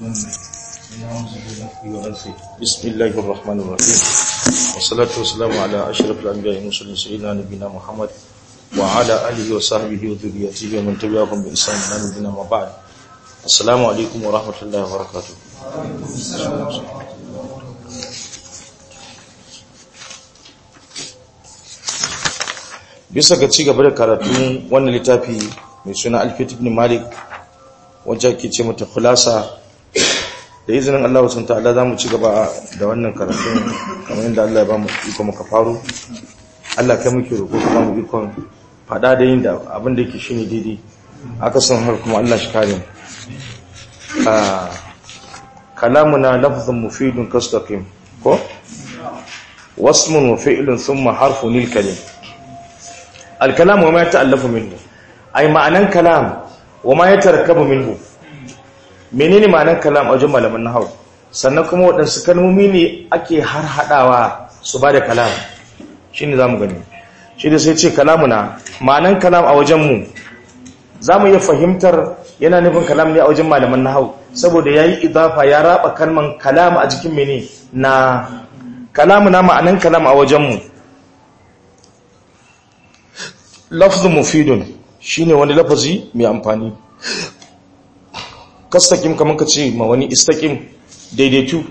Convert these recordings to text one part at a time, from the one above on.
بسم الله الرحمن الرحيم والصلاة والسلام على أشرف الأنبياء والمرسلين سيدنا نبينا محمد وعلى آله وصحبه وذريته ومن تبعهم بإحسان إلى يوم الدين أما بعد السلام عليكم ورحمة الله وبركاته bisa ga ci gaba da karatun wannan littafi mai suna alfit ibn malik wajen ke ce mata khulasa da izinin Allah sun ta'ala za mu ci gaba da wannan karatun kamar yadda Allah ya ba mu iko muka faru Allah kai muke roƙo ka ba mu ikon faɗa da yin da abin da yake shine daidai aka san har kuma Allah shi kare mu kalamuna lafzun mufidun kastaqim ko wasmun wa fi'lun thumma harfun lil kalim al kalam wa ma yata'allafu minhu ay ma'anan kalam wa ma yatarakkabu minhu menene ma'anar kalam a wajen malaman nahawu sannan kuma waɗansu kalmomi ne ake har haɗawa su ba da kalam shi ne za mu gani shi da sai ce kalamuna ma'anar kalam a wajenmu za mu iya fahimtar yana nufin kalam ne a wajen malaman nahawu saboda ya yi idafa ya raba kalman kalam a jikin mene na kalamuna ma'anar kalam a wajenmu lafzun mufidun shine wani lafazi mai amfani kastakim kamar ka ce ma wani istakim daidaitu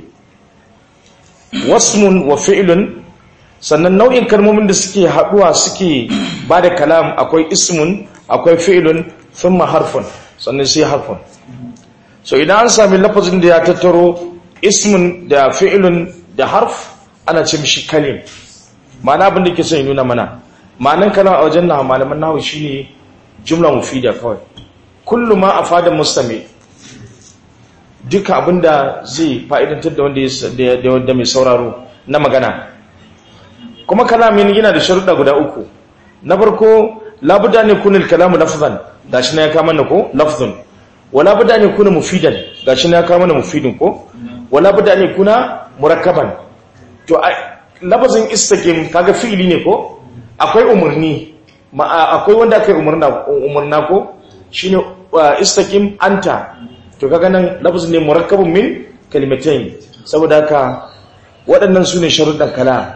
wasmun wa fi'lun sannan nau'in kalmomin da suke haduwa suke ba da kalam akwai ismun akwai fi'lun thumma harfun sannan sai harfun so idan an sami lafazin da ya tattaro ismun da fi'lun da harf ana ce mishi kalim ma'ana abin da ke son nuna mana ma'anan kalam a wajen na malaman nahu shine jumla mufida kawai kullu ma afada mustami duka abinda zai fa'idantar da wanda mai sauraro na magana kuma kalamin yana da sharuɗa guda uku na farko labuda ne kunil kalamu lafzan gashi na ya kama na ko lafzun wa labuda ne kuna mufidan gashi na ya kama na mufidin ko wa labuda ne kuna murakkaban to lafazin istaqim kaga fi'ili ne ko akwai umarni akwai wanda aka yi umarna ko shine istaqim anta to kaga nan lafazin ne murakkabun min kalimatain saboda haka waɗannan sune sharuɗan kala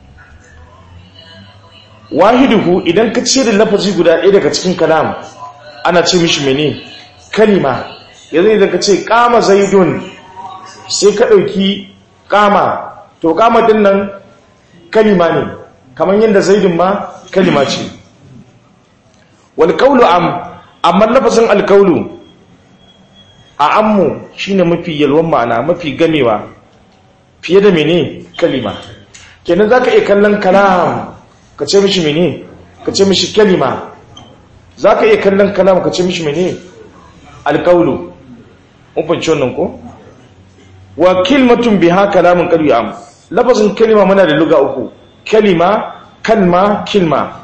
wahiduhu idan ka cire lafazi guda ɗaya daga cikin kalam ana ce mishi mene kalima yanzu idan ka ce kama zaidun sai ka ɗauki kama to kama din nan kalima ne kamar yadda zaidun ma kalima ce wal qawlu am amma lafazin alkaulu a ammu shine mafi yalwan ma'ana mafi gamewa fiye da mene kalima kenan zaka iya kallon kalam ka ce mishi mene ka ce mishi kalima zaka iya kallon kalam ka ce mishi mene alqaulu mun fahimci wannan ko wa kalimatun biha kalamun qad am lafazin kalima muna da luga uku kalima kalma kilma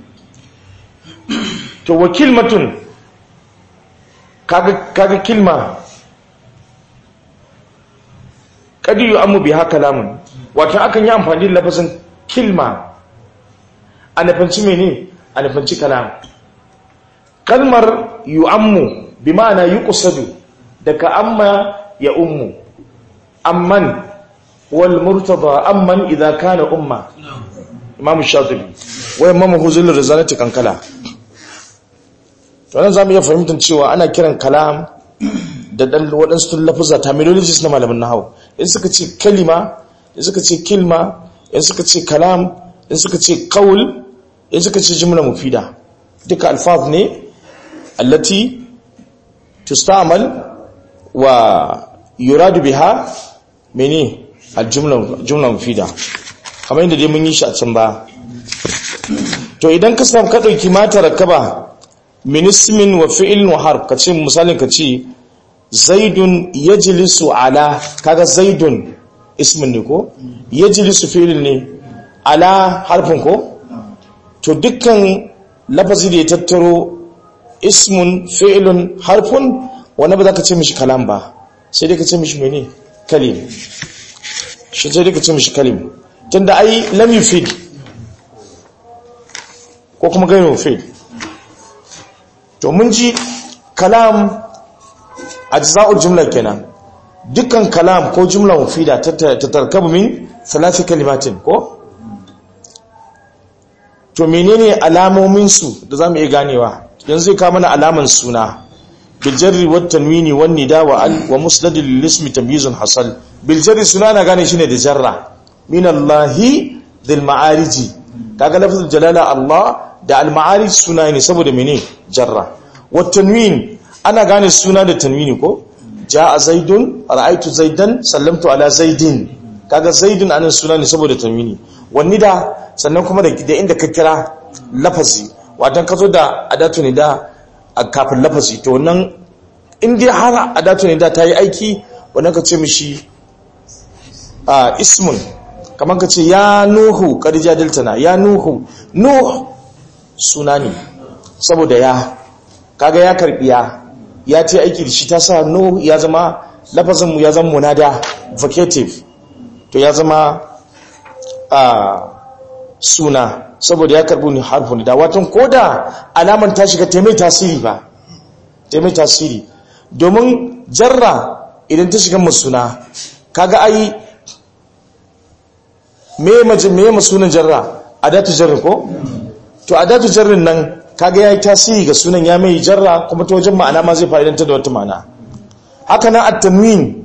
to wa kalimatun kaga kilma kadi yu amu biha kalamun wato akan yi amfani da lafazin kilma a nufanci mene a nufanci kalam kalmar yu ammu bi ma'ana yi kusadu daga amma ya ummu amman wal murtada amman idza kana umma imam shatibi wa imam huzul rizalati kankala wannan za mu iya fahimtar cewa ana kiran kalam da ɗan waɗansu lafuza terminologies na malamin nahawu in suka ce kalima in suka ce kilma in suka ce kalam in suka ce kawul in suka ce jimla mufida duka alfaz ne allati tustamal wa yuradu biha mene aljumla mufida kamar yadda dai mun yi shi a can ba to idan ka samu ka ɗauki mata rakaba min ismin wa fi'il wa harf kace misalin kace zaidun yajlisu ala kaga zaidun ismin ne ko yajlisu fi'il ne ala harfin ko to dukkan lafazi da ya tattaro ismun fi'ilun harfun wanda ba za ka ce mishi kalam ba sai dai ka ce mishi mene kalim shi sai dai ka ce mishi kalim tunda ai lam yufid ko kuma gairu yufid to mun ji kalam ajza'ul jumla kenan dukkan kalam ko jumla mufida ta tarkabu min thalathi kalimatin ko to menene alamomin su da zamu iya ganewa yanzu ka mana alaman suna bil jarri wat tanwini wan nida wa al wa musnad lil ismi tamyizun hasal bil jarri suna na gane shine da jarra min allahi dhil ma'ariji kaga lafzul jalala allah da al ma'arij suna ne saboda mene jarra wat tanwin ana gane suna da tanwini ko jaa zaidun ra'aytu zaidan sallamtu ala zaidin kaga zaidun anan suna ne saboda tanwini wani da sannan kuma da inda ka kira lafazi watan ka zo da adatu ne da a kafin lafazi to wannan in dai har adatu ne da ta yi aiki wannan ka ce mishi a ismun kamar ka ce ya nuhu kadija diltana ya nuhu nuh suna ne saboda ya kaga ya karbi ya ya ce aiki da shi ta sa nuh ya zama lafazinmu ya zama munada vocative to ya zama a suna saboda ya karbi ni harfin da watan koda alaman ta shiga taimai tasiri ba taimai tasiri domin jarra idan ta shiga suna kaga ai me maje me masunan jarra adatu jarri ko to adatu jarrin nan kaga yayi tasiri ga sunan ya mai jarra kuma ta wajen ma'ana ma zai fa'idanta da wata ma'ana haka nan at-tanwin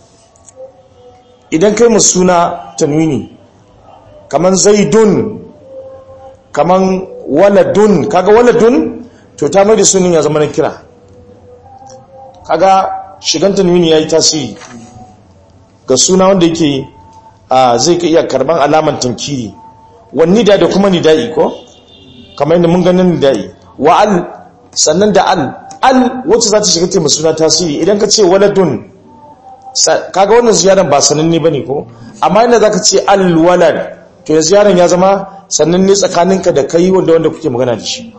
idan kai mu suna tanwini kaman zaidun kaman waladun kaga waladun to ta mai da sunan ya zama na kira kaga shigan tanwini yayi tasiri ga suna wanda yake zai ka iya karban alaman tankiri wani da da kuma nida'i ko kamar yadda mun ganin nida'i wa al sannan da al al wacce za ta shiga taimaka suna tasiri idan ka ce waladun kaga wannan ziyaran ba sananne bane ko amma inda zaka ce al walad to ya ziyaran ya zama sananne tsakaninka da kai wanda wanda kuke magana da shi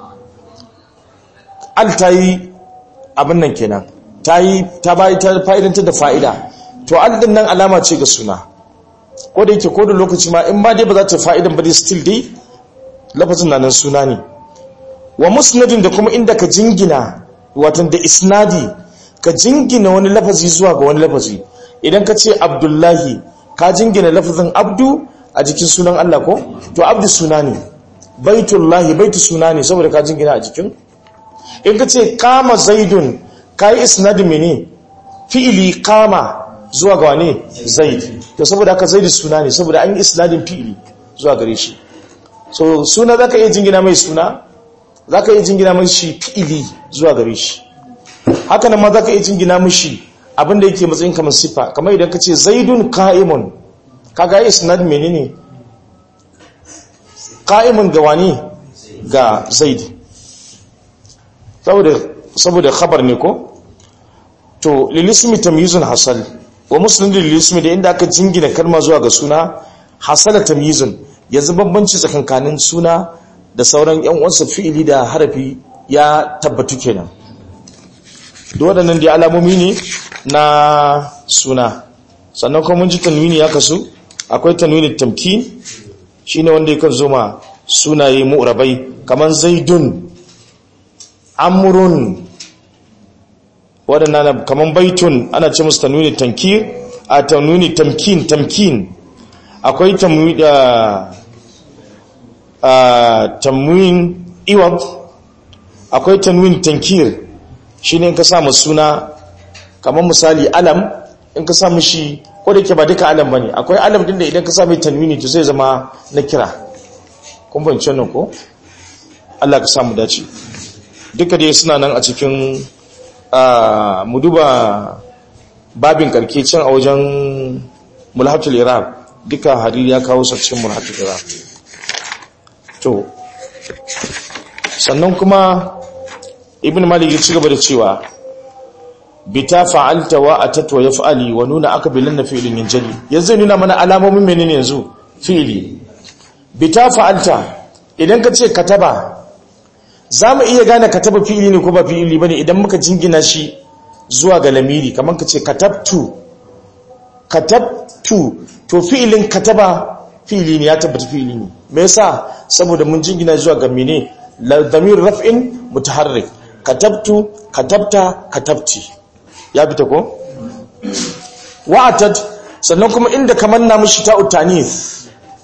al tayi abin nan kenan tayi ta bai ta fa'idantar da fa'ida to al din nan alama ce ga suna ko da yake ko da lokaci ma in ba dai ba za ta fa'idan ba dai still dai lafazin na nan suna ne wa musnadin da kuma inda ka jingina watan da isnadi ka jingina wani lafazi zuwa ga wani lafazi idan ka ce abdullahi ka jingina lafazin abdu a jikin sunan Allah ko to abdu suna ne baitullahi baitu suna ne saboda ka jingina a jikin in ka ce kama zaidun ka yi isnadi mene fi'ili kama zuwa ga wane zaid to saboda haka zaid suna ne saboda an yi isnadin fi'ili zuwa gare shi so suna zaka iya jingina mai suna zaka iya jingina mai shi fi'ili zuwa gare shi haka nan ma zaka iya jingina mishi abinda yake matsayin kamar sifa kamar idan kace zaidun qa'imun kaga isnad menene qa'imun ga wani ga zaid saboda saboda khabar ne ko to lilismi tamyizun hasal wa musnadin lilismi da inda aka jingina kalma zuwa ga suna hasala tamyizun yanzu bambanci tsakankanin suna da sauran yan uwansa fi'ili da harafi ya tabbatu kenan duk waɗannan da alamomi ne na suna sannan kuma mun ji tanwini ya kasu akwai tanwini tamkin shine wanda yakan zo ma sunaye mu'rabai kaman zaidun amrun waɗannan kaman baitun ana ce musu tanwini tankir a tanwini tamkin tamkin akwai tanwini da tanwin iwab akwai tanwin tankir shine in ka samu suna kamar misali alam in ka samu shi ko da ke ba duka alam bane akwai alam din da idan ka samu tanwini to zai zama na kira kun bance nan ko Allah ka samu dace duka dai suna nan a cikin mu duba babin karke can a wajen mulhatul iraq duka hariri ya kawo sa cikin mulhatul iraq to sannan kuma ibn malik ya ci gaba da cewa bita fa'alta wa atat wa yaf'ali wa nuna akbilan na fi'lin yanjali yanzu nuna mana alamomin menene yanzu fi'li bita fa'alta idan ka ce kataba zamu iya gane kataba fi'li ne ko ba fi'li bane idan muka jingina shi zuwa ga lamiri kamar ka ce katabtu katabtu to fi'lin kataba fi'li ne ya tabbata fi'li ne me yasa saboda mun jingina zuwa ga mene la damir raf'in mutaharrik katabtu katabta katabti ya fita ko wa'atat sannan kuma inda kamar na mishi ta utanis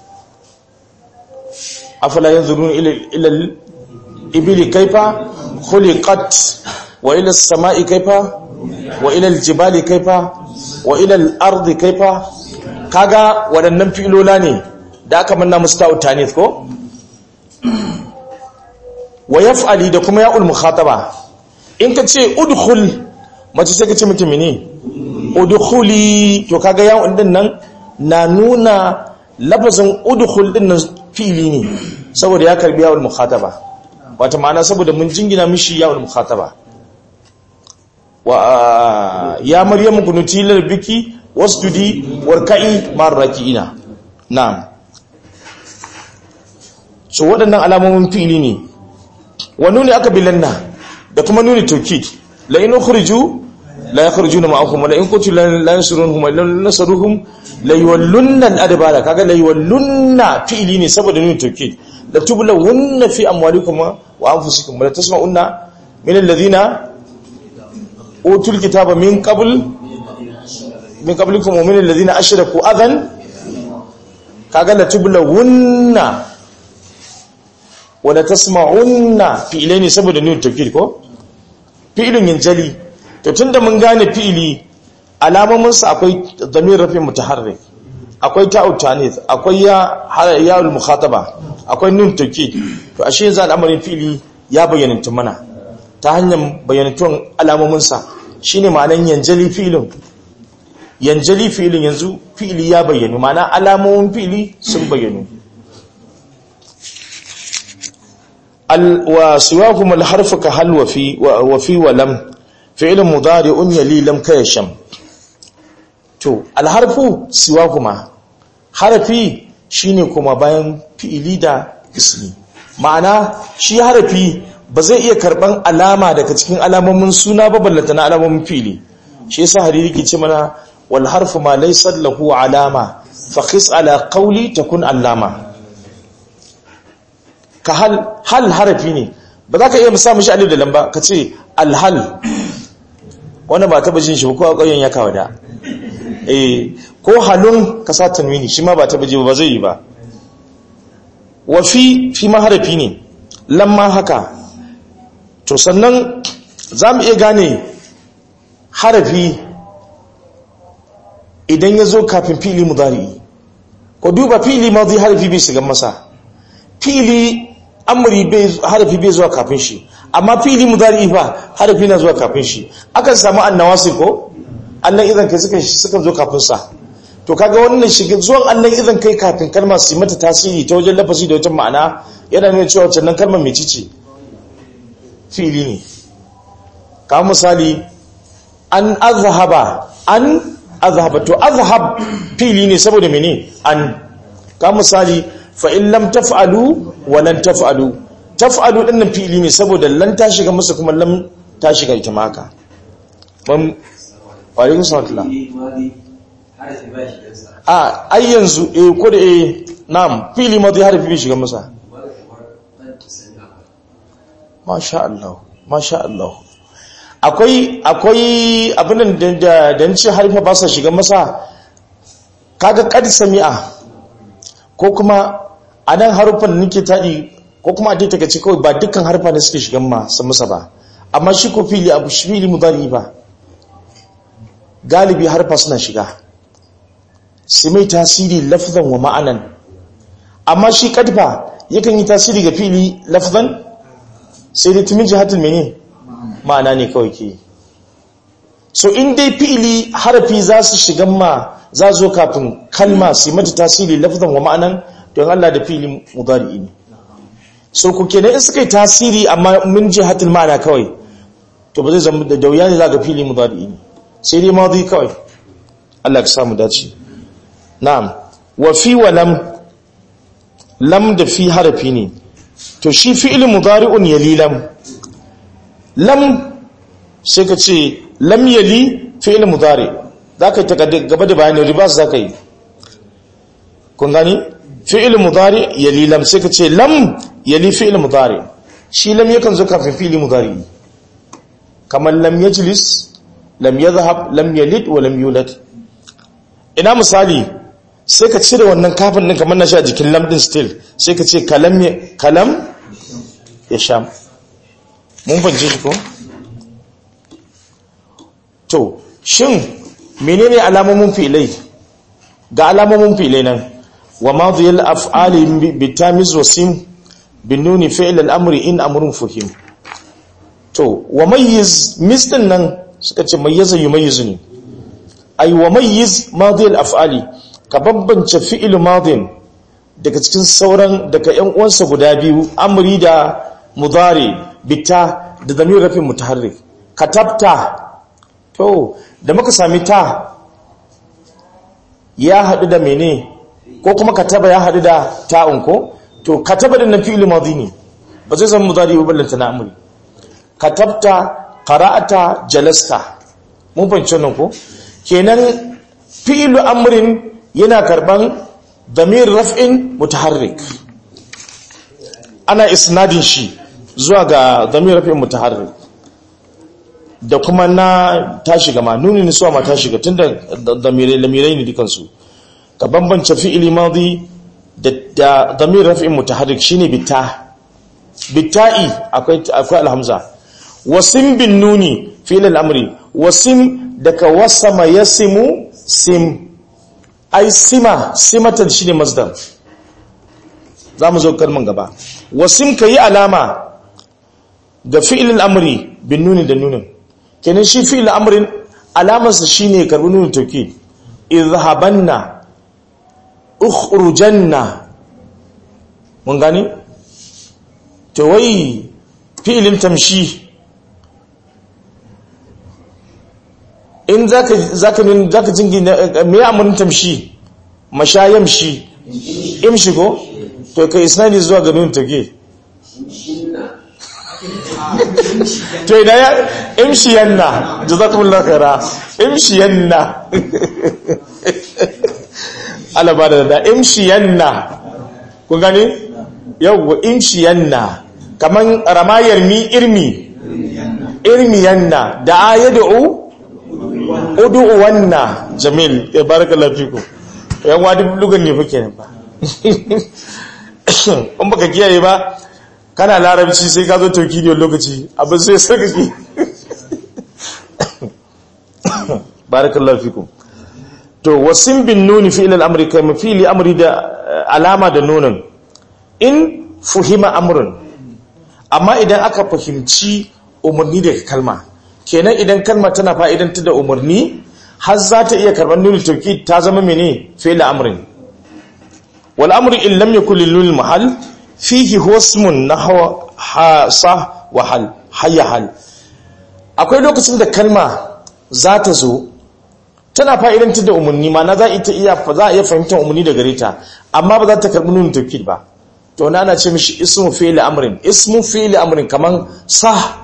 afala yanzurun ila ila ibili kaifa khuliqat wa ila as-sama'i kaifa wa ila al-jibali kaifa wa ila al-ardi kaifa kaga waɗannan filola ne da aka manna musu ta utanis ko wa yaf'ali da kuma ya'ul mukhataba in ka ce udkhul mace sai ka ce mutum ne udkhuli to kaga ya'un din nan na nuna lafazin udkhul din nan fili ne saboda ya karbi ya'ul mukhataba wata ma'ana saboda mun jingina mishi ya'ul mukhataba wa ya maryamu kunuti lil biki wasjudi warka'i mar raki'ina na'am so waɗannan alamomin fili ne wa nuni aka bilanna da kuma nuni taukid la in ukhriju la yakhrujuna ma'akum wa la in qutu la yansurunhum wa la nasaruhum la yawallunna al-adbara kaga la yawallunna fi'li ne saboda nuni taukid la tublawunna fi amwalikum wa anfusikum la tasma'unna min alladhina utul kitaba min qabl min qablikum wa min alladhina ashraku adhan kaga la tublawunna wala tasma'unna fi'ilai ne saboda nuna tafkir ko fi'ilin yanjali to tunda mun gane fi'ili alamomin sa akwai damir rafi mutaharrik akwai ta'u tanis akwai ya ya'ul mukhataba akwai nun tafkir to ashe yanzu al'amarin fi'ili ya bayyana mana ta hanyar bayyanatun alamomin sa shine ma'anan yanjali fi'ilin yanjali fi'ilin yanzu fi'ili ya bayyana ma'ana alamomin fi'ili sun bayyana وسواهم الحرف كهل وفي وفي ولم فعل مضارع يلي لم كيشم to alharfu siwahuma harafi shine kuma bayan fi'ili da ismi ma'ana shi harafi ba zai iya karban alama daga cikin alamomin suna ba ballata na alamomin fi'ili shi yasa hariri ke ce mana wal harfu ma laysa lahu alama fa qis ala qawli takun allama ka hal hal harafi ne ba za ka iya musa mishi alif da lamba ka ce alhal wanda ba taba jin shi ko a ƙauyen ya kawo da eh ko halun ka sa tanwini shi ma ba taba ji ba zai yi ba wa fi fi ma harafi ne lamma haka to sannan za mu iya gane harafi idan ya zo kafin fili mudari ko duba fili ma zai harafi bai shiga masa fili amri harafi bai zuwa kafin shi amma fili mudari fa harafi na zuwa kafin shi akan samu annawasi ko annan idan kai suka suka zo kafin sa to kaga wannan shiga zuwan annan idan kai kafin kalma su mata tasiri ta wajen lafazi da wajen ma'ana yana nuna cewa wannan kalmar mai cici fili ne ka misali an azhaba an azhaba to azhab fili ne saboda mene an ka misali fa in lam taf'alu wa lan taf'alu taf'alu din nan fi'ili ne saboda lan ta shiga musu kuma lam ta shiga ita ma haka ban alaikum salam a ai yanzu eh ko da eh na'am fi'ili madi harfi bi shiga masa masha Allah masha Allah akwai akwai abin da da ce harfa ba sa shiga masa kaga qad sami'a ko kuma a nan harufan da nake taɗi ko kuma a taitaka ce kawai ba dukkan harfa ne suke shigan masu musa ba amma shi ko fili abu shi fili mudari ba galibi harfa suna shiga su mai tasiri lafzan wa ma'anan amma shi kadfa yakan yi tasiri ga fili lafzan sai dai tumin jihatul mene ma'ana ne kawai ke so in dai fili harafi za su shigan ma za zo kafin kalma su mata tasiri lafzan wa ma'anan don Allah da fili mudari ne so ku kenan in suka yi tasiri amma mun ji hatil ma'ana kawai to ba zai zama da dauya ne za ga fili mudari ne sai dai madi kawai Allah ka samu dace na'am wa fi wa lam lam da fi harafi ne to shi fi'il mudari'un yali lam lam sai ka ce lam yali fi'il mudari zaka yi ta gaba da bayani ribas zaka yi kun gani fi'il mudari yali lam sai ka ce lam yali fi'il mudari shi lam yakan zo kafin fi'il mudari kamar lam yajlis lam yadhhab lam yalid wa lam yulad ina misali sai ka cire wannan kafin din kamar na shi a jikin lamdin steel sai ka ce kalam kalam ya sha mun fahimci shi ko to shin menene alamomin fi'ilai ga alamomin fi'ilai nan wa madhiyal af'ali bitamiz wa sim binuni fi'l al-amri in amrun fuhim to wa mayyiz misdin nan suka ce mayyaza yumayyizu ne ay wa mayyiz madhiyal af'ali ka bambance fi'il madin daga cikin sauran daga ƴan uwansa guda biyu amri da mudari bita da damir rafin mutaharrik katabta to da muka sami ta ya haɗu da mene ko kuma kataba ya haɗu da ta'un ko to kataba da nan fi'il madhi ne ba zai zama mudari ba ballanta na amri katabta qara'ata jalasta mun fahimci nan ko kenan fi'ilu amrin yana karban damir raf'in mutaharrik ana isnadin shi zuwa ga damir raf'in mutaharrik da kuma na ta shiga ma nuni ne suwa ma ta shiga tunda damirai lamirai ne dukansu ka bambance fi'ili madi da damir raf'in mutaharrik shine bitta bitta'i akwai akwai alhamza wasim bin nuni fi'il al-amri wasim daga wasama yasimu sim ai sima simatan shine masdar zamu zo kalman gaba wasim kayi alama ga fi'il al-amri bin nuni da nunin kenan shi fi'il amrin alamarsa shine karbi nunin tawkid izhabanna ukhrujanna mun gani to wai fi'ilin tamshi in zaka zaka nun zaka jingi me amrin tamshi mashayamshi imshi ko to kai isnadi zuwa ga nunin tawkid to idan ya imshiyanna jazakumullahu khaira imshiyanna ala ba da da imshiyanna kun gani yawwa imshiyanna kaman ramayar mi irmi irmiyanna da ayadu udu wanna jamil ya barakallahu fiku yan wadi lugan ne fake ne ba in baka kiyaye ba kana larabci sai ka zo tokidiyar lokaci abin sai sarkaki barakallahu fikum to wasin bin nuni fi ilal amri kai mafili amri da alama da nunin in fuhima amrun amma idan aka fahimci umarni daga kalma kenan idan kalma tana fa'idanta da umarni har za ta iya karɓar nuni tauki ta zama mene fi'il amrin wal amru in lam yakul lil mahal fihi husmun nahwa hasa wa hal hayya hal akwai lokacin da kalma za ta zo tana fa'idantar da umarni ma na za a iya za a iya fahimtar umarni da gare ta amma ba za ta karɓi nuna tawkid ba to na ana ce mishi ismu fi'li amrin ismu fi'li amrin kaman sah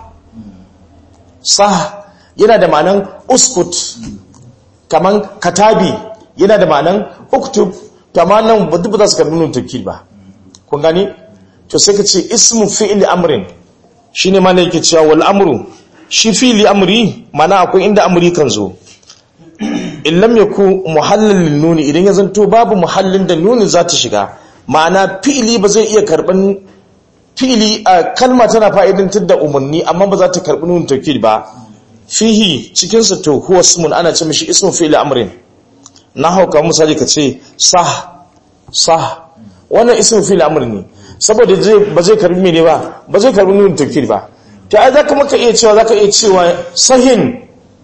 sah yana da ma'anan uskut kaman katabi yana da ma'anan uktub to amma nan ba duk ba za su karɓi nuna tawkid ba kun gani to sai ka ce ismu fi'li amrin shine ma ne yake cewa wal amru shi fi'li amri mana akwai inda amri kan zo in lam yaku muhallin nuni idan ya zanto babu muhallin da nuni za ta shiga ma'ana fi'li ba zai iya karban fi'li a kalma tana fa'idantar da umarni amma ba za ta karbi nuni tawkid ba fihi cikin sa to huwa ismun ana ce mishi ismu fi'li amrin na hauka misali ka ce sah sah wannan ismu fi'li amrin ne saboda ba zai karbi mene ba ba zai karbi nuni tawkid ba ta ai zaka maka iya cewa zaka iya cewa sahin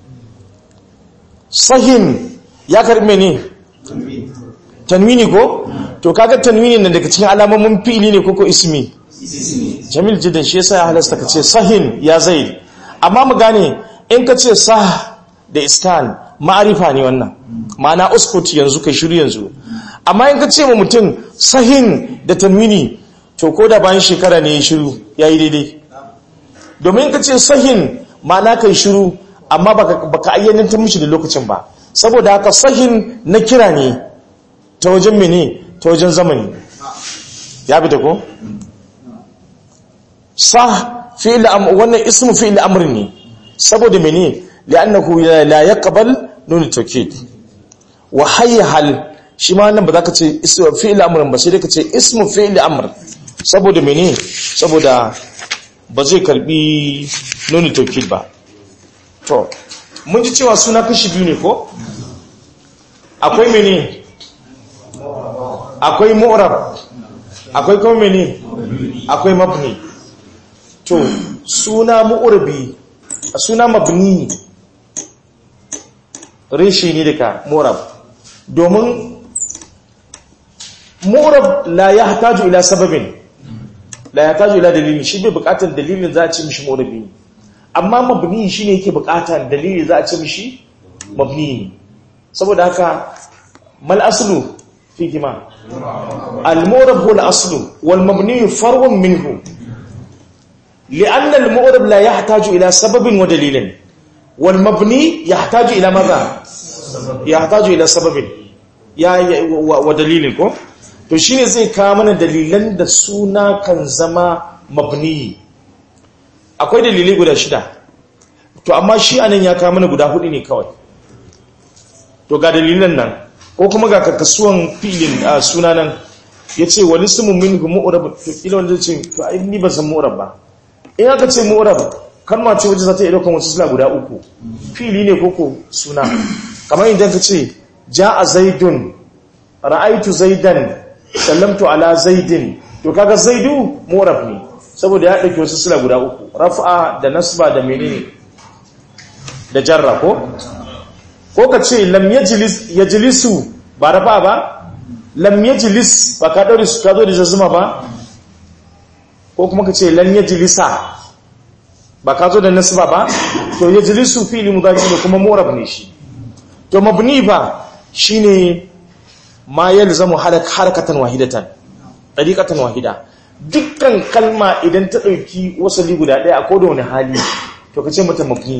sahin ya karbe ne tanwini ko to kaga tanwini nan daga cikin alamomin fi'ili ne koko ismi jamil jiddan shi yasa ya halasta ka ce sahin ya zaid amma mu gane in ka ce sah da iskan ma'arifa ne wannan ma'ana uskut yanzu kai shiru yanzu amma in ka ce ma mutum sahin da tanwini to ko da bayan shekara ne ya shiru yayi daidai domin ka ce sahin ma'ana kai shiru amma baka ayyanantar mishi da lokacin ba saboda haka sahin na kira ne ta wajen mene ta wajen zamani ya bi da ko sah fi'il wannan ismu fi'il amr ne saboda mene li'annahu la yaqbal nun tawkid wa hayya hal shi ma nan ba za ka ce ismu fi'il amrin ba sai dai ka ce ismu fi'il amr saboda mene saboda ba zai karbi nuni taukid ba to mun ji cewa suna kashi biyu ne ko akwai mene akwai mu'rab akwai kuma mene akwai mabni to suna mu'rabi suna mabni reshe ne daga mu'rab domin mu'rab la yahtaju ila sababin la yahtaju ila dalilin shi bai bukatar dalilin za a ce mishi mu'rabi ne amma mabni shine yake bukatar dalili za a ce mishi mabni ne saboda haka mal aslu fi kima al mu'rab huwa al aslu wal mabni far'un minhu لأن المؤرب لا يحتاج إلى سبب ودليل والمبني يحتاج إلى ماذا يحتاج إلى سبب يا ودليل ko to shine zai kawo mana dalilan da suna kan zama mabni akwai dalilai guda shida to amma shi anan ya kawo mana guda hudu ne kawai to ga dalilan nan ko kuma ga kakasuwan filin suna nan yace wal ismu minhu mu'rab to kila wanda ce to ai ni ban san mu'rab ba in aka ce mu'rab kalma ce wacce za ta iya daukan wasu sila guda uku fili ne koko suna kamar idan ka ce ja'a zaidun ra'aitu zaidan sallamtu ala zaidin to kaga zaidu mu'rab ne saboda ya dauki wasu sila guda uku raf'a da nasba da menene da jarra ko ko ka ce lam yajlis yajlisu ba rafa ba lam yajlis ba ka daure su ka zo da zazuma ba ko kuma ka ce lan yajlisa ba ka zo da nasba ba to yajlisu fi'li mudari ne kuma murab ne shi to mabni ba shine ma yalzamu harakatan wahidatan tariqatan wahida dukkan kalma idan ta dauki wasali guda daya a koda wani hali to kace mata mabni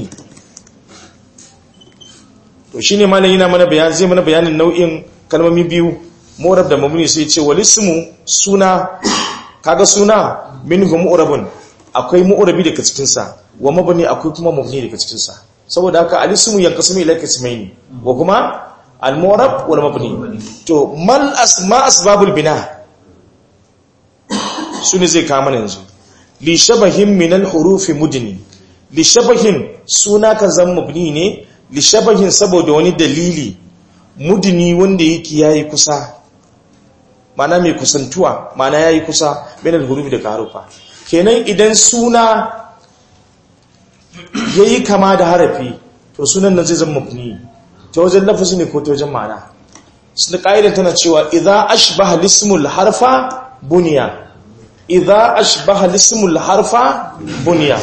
to shine malam yana mana bayani zai mana bayanin nau'in kalmomi biyu murab da mabni sai ce walismu suna kaga suna minhum mu'rabun akwai mu'rabi daga cikin sa wa mabni akwai kuma mabni daga cikin sa saboda haka alismu yanqasimu ila qismaini wa kuma al-mu'rab wal mabni to mal asma asbabul bina sune zai kama yanzu li shabahin min al-huruf mudni li shabahin suna kan zan mabni ne li shabahin saboda wani dalili mudni wanda yake yayi kusa mana mai kusantuwa mana yayi kusa bainal hurufi da harufa kenan idan suna yayi kama da harafi to sunan nan zai zama mabni ta wajen lafazi ne ko ta wajen ma'ana sun kaidan tana cewa idza ashbaha lismul harfa buniya idza ashbaha lismul harfa buniya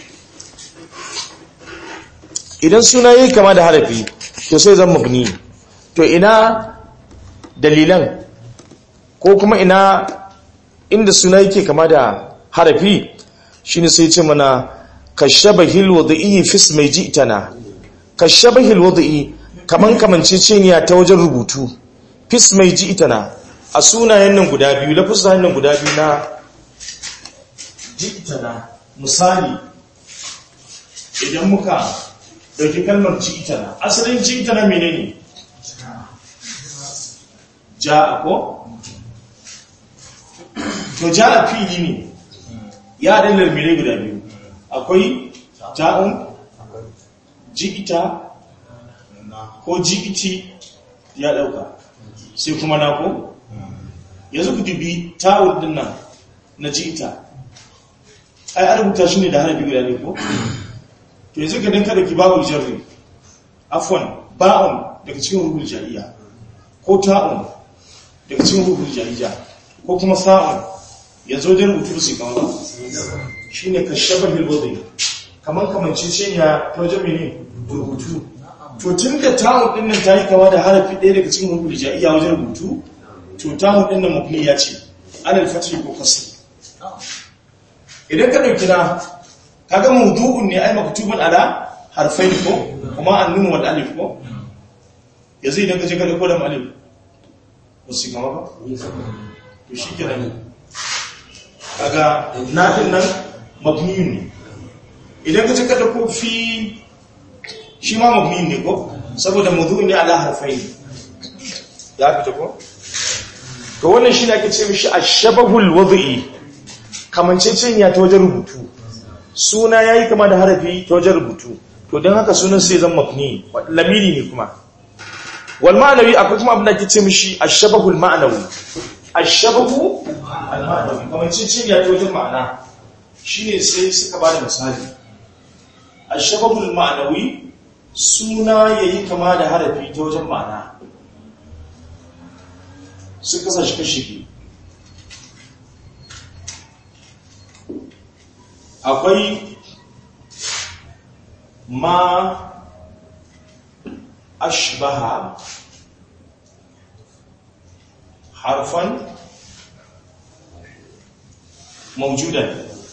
idan suna yayi kama da harafi to sai zama mabni to ina dalilan ko kuma ina inda suna yake kama da harafi shine sai ce mana kashabahil wad'i fi ismi ji'tana kashabahil wad'i kaman kamanceceniya ta wajen rubutu fi ismi ji'tana a sunayen nan guda biyu lafuzan nan guda biyu na ji'tana misali idan muka dauki kalmar ji'tana asalin ji'tana menene ja'a ko to ja'a fili ne ya haɗin lalmire guda biyu akwai ja'un ji'ita ko ji'iti ya ɗauka sai kuma na ko yanzu ku dubi ta'ud din nan na ji'ita ai an rubuta shi ne da harafi guda ne ko to yanzu ka dinka da kibabul jarri afwan ba'un daga cikin rubul jariya ko ta'un daga cikin rubul jariya ko kuma sa'un yanzu wajen rubutu su kama ba shi ne ka shabar hilbodin kamar kamancin ce ya ta wajen mene rubutu to tun da ta'un ɗin nan ta yi kama da harafi ɗaya daga cikin rubul jariya wajen rubutu to ta'un ɗin nan mafi ya ce anal fatih ko kasi idan ka ɗauki na kaga mawdu'un ne ai maktubun ala harfai ko kuma an nuna wal alif ko yanzu idan ka je ka dauko da alif ba su kama ba to shi kenan kaga nafin nan mabniyun ne idan ka je ka dauko fi shi ma mabniyun ne ko saboda mawdu'un ne ala harfai ya fita ko to wannan shine ake ce mishi ashabahul wad'i kamanceceniya ta wajen rubutu suna yayi kama da harafi ta wajen rubutu to don haka sunan sai zan mafni lamiri ne kuma wal ma'anawi akwai kuma abin da ake ce mishi ashabahul ma'anawi ashabahu al ma'anawi kamanceceniya ta wajen ma'ana shine sai suka bada misali ashabahul ma'anawi suna yayi kama da harafi ta wajen ma'ana sun kasa shi kashi biyu akwai ma ashbaha harfan maujudan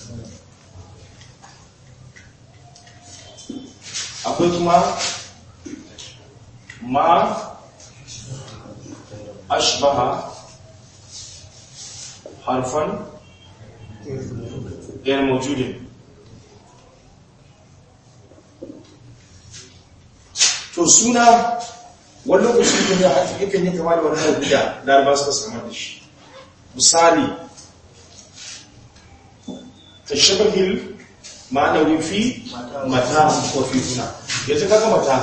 akwai kuma ma ashbaha harfan غير موجود to suna wani lokaci da ya yakan yi kama da wani harbi da laraba suka samar da shi misali ta shabahil ma'anawi fi mata ko fi suna yanzu kaga mata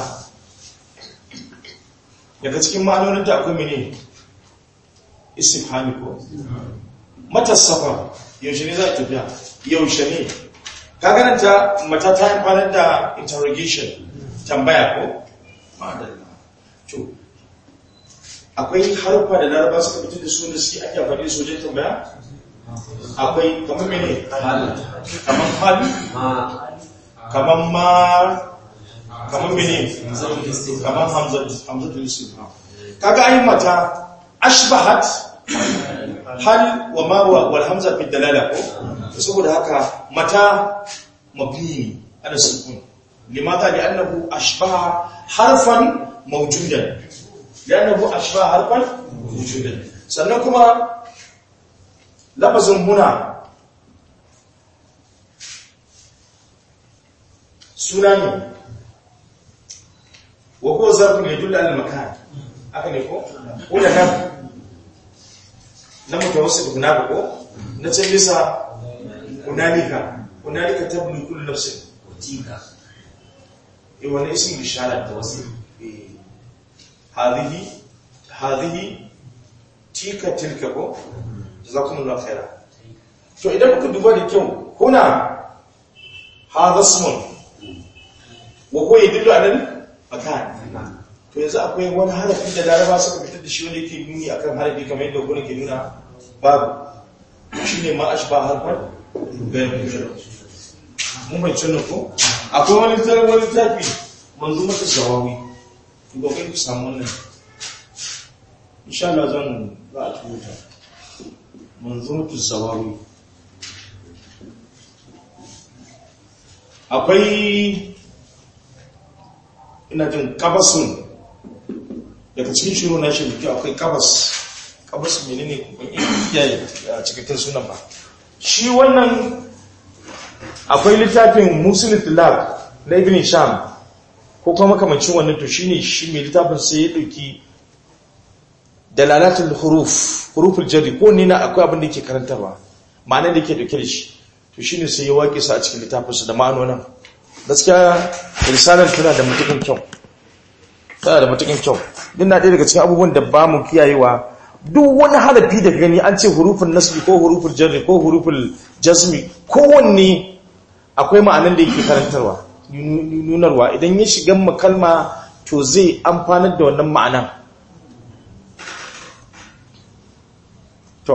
daga cikin ma'anonin da akwai mene istifhami ko mata safa yaushe ne za a tafiya yaushe ne kagananta mata ta amfanar da interrogation tambaya ko ma'adalla to akwai harfa da laraba suka fitar da su da suke ake amfani da su wajen tambaya akwai kamar mene kamar hali kamar ma kamar mene kamar hamzatul istifham kaga ayi mata ashbahat hal wa ma wal hamza fi dalala ko saboda haka mata mabni ala sukun limadha li'annahu ashbaha harfan mawjudan li'annahu ashbaha harfan mawjudan sannan kuma lafazin huna suna ne wa ko zarfin yadullu ala makan haka ne ko ko da nan na mutawassit hunaka ko na can bisa hunalika hunalika tablu kullu nafsin utika eh wannan ismin ishara ta wasu hadhihi hadhihi tika tilka ko jazakumullahu khaira to idan muka duba da kyau kuna hadha ismun wa ko yadullu ala makan to yanzu akwai wani harafi da laraba suka fitar da shi wanda yake nuni akan harafi kamar yadda gurin ke nuna babu shi ne ma ashba harfar gani mun bai cin ko akwai wani tarar wani tafi manzo mata zawawi ga kai ku samu wannan insha Allah zan za a tuta manzo mata zawawi akwai ina jin kabasun daga cikin shiro na shi da akwai kabas kabas mene ne ban iya a cikakken sunan ba shi wannan akwai littafin musul tilab na ibn sham ko kuma makamancin wannan to shine shi mai littafin sai ya dauki dalalatul huruf huruful jarri ko ne na akwai abin da yake karantarwa ma'ana da yake dauke da shi to shine sai ya waƙe su a cikin littafin su da ma'anonin gaskiya risalar tana da mutukin kyau tana da matukin kyau din na ɗaya daga cikin abubuwan da ba mu kiyayewa duk wani harafi da gani an ce hurufin nasbi ko hurufin jarri ko hurufin jasmi kowanne akwai ma'anan da yake karantarwa nunarwa idan ya shiga makalma to zai amfanar da wannan ma'anan to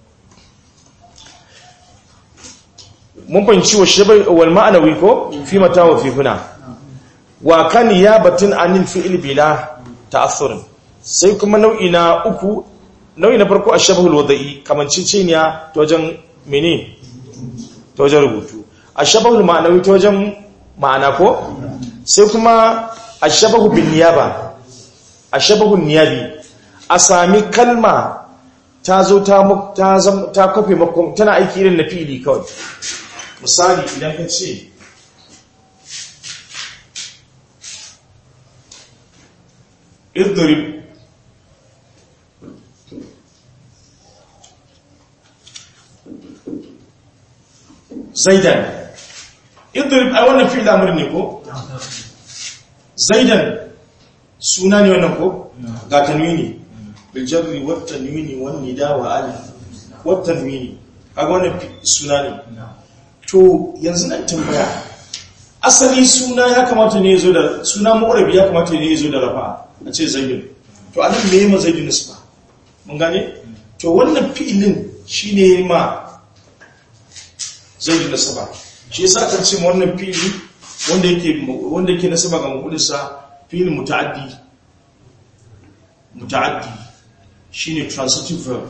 mun fahimci wa shabai wal ma'anawi ko fi mata wa fi huna wa kan ya batun anil fi'il bila ta'assurin sai kuma nau'i na uku nau'i na farko ashabul wada'i kamanciciniya ta wajen mene ta wajen rubutu ashabul ma'anawi ta wajen ma'ana ko sai kuma ashabahu bin niyaba ashabahu niyabi a sami kalma ta zo ta ta ta kofe makon tana aiki irin na fi'ili kawai misali idan ka ce idrib zaidan idrib ai wannan fi'il amr ne ko zaidan suna ne wannan ko ga tanwini bil jarri wat tanwini wan nida wa al wat tanwini kaga wannan suna ne to yanzu nan tambaya asali suna ya kamata ne yazo da suna mu'rabi ya kamata ne yazo da rafa a ce zaidun to anan me yayi ma zaidun nisba mun gane to wannan fi'ilin shine ma zaidun nasaba shi yasa kan ce wannan fi'ili wanda yake wanda yake nasaba ga mafudinsa fi'il muta'addi muta'addi shine transitive verb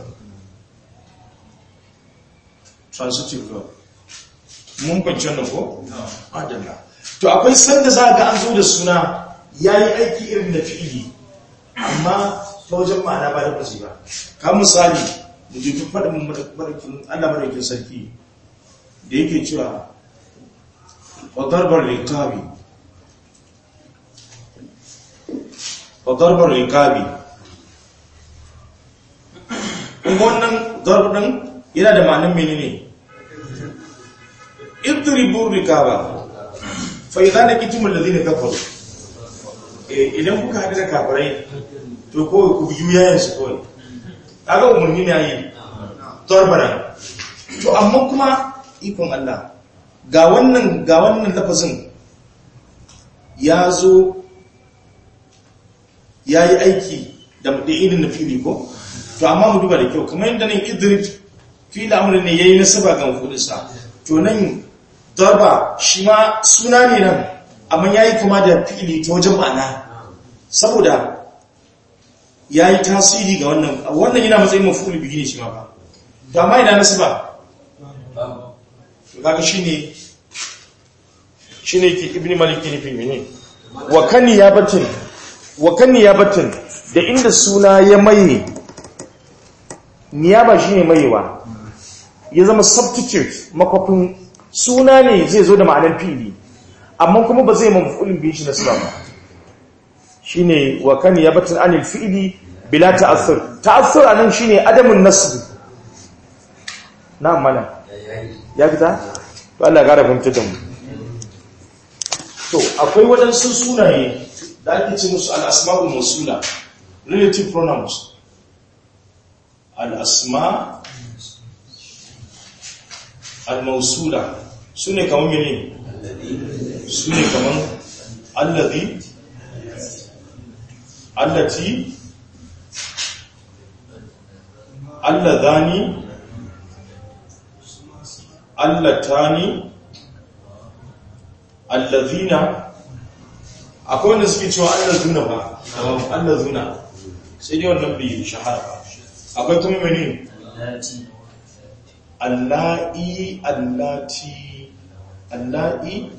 transitive verb mun bance wannan ko adalla to akwai sanda za ga an zo da suna yayi aiki irin da fi'ili amma ta wajen ma'ana ba da bazi ba ka misali mu je duk faɗin madakin Allah madakin sarki da yake cewa wa darbar rikabi wa darbar rikabi kuma wannan darbar din yana da ma'anin menene idribu rikaba fa idza laqitum alladhina kafaru idan kuka hadu da kafirai to ko ku biyu yayin su kawai kaga umarni ne yayi darbara to amma kuma ikon Allah ga wannan ga wannan lafazin ya zo ya yi aiki da irin na fili ko to amma mu duba da kyau kamar yadda nan idrib fili amurin ne ya yi nasaba ga mafudinsa to nan darba shi ma suna ne nan amma ya yi kama da fili ta wajen ma'ana saboda ya yi tasiri ga wannan wannan yana matsayin mafuli biyu ne shi ma ba to amma ina nasaba kaga shine shine ke ibni malik ke nufin mene wa kan yabatin wa kan yabatin da inda suna ya maye niyaba shine mayewa ya zama substitute makwafin suna ne zai zo da ma'anar fili amma kuma ba zai mafulin biyu shi na suna ba shine wa kan yabatin anil fi'li bila ta'assur ta'assur anan shine adamun nasb na mana ya fita to Allah ya gara fahimta da mu to akwai waɗansu sunaye da ake ce musu al-asma'ul mawsula relative pronouns al-asma al-mawsula sune kaman mene sune kaman alladhi allati alladhani allatani allazina akwai wanda suke cewa allazuna ba allazuna sai dai wannan bai shahara ba akwai kuma mene allahi allati allahi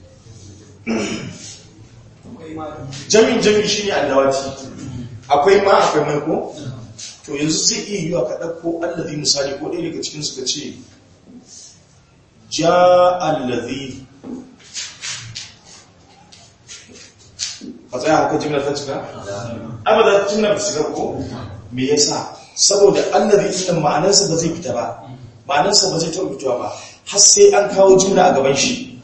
jami'in jami'in shi ne allawati akwai ma akwai mai ko to yanzu zai iya yiwa ka ɗauko allazi misali ko ɗaya daga cikin suka ce ja allazi ka tsaya haka jimla ta cika? amma da jimla ta cika ko? me yasa saboda allazi ɗin ma'anarsa ba zai fita ba ma'anarsa ba zai taɓa fitowa ba har sai an kawo jimla a gaban shi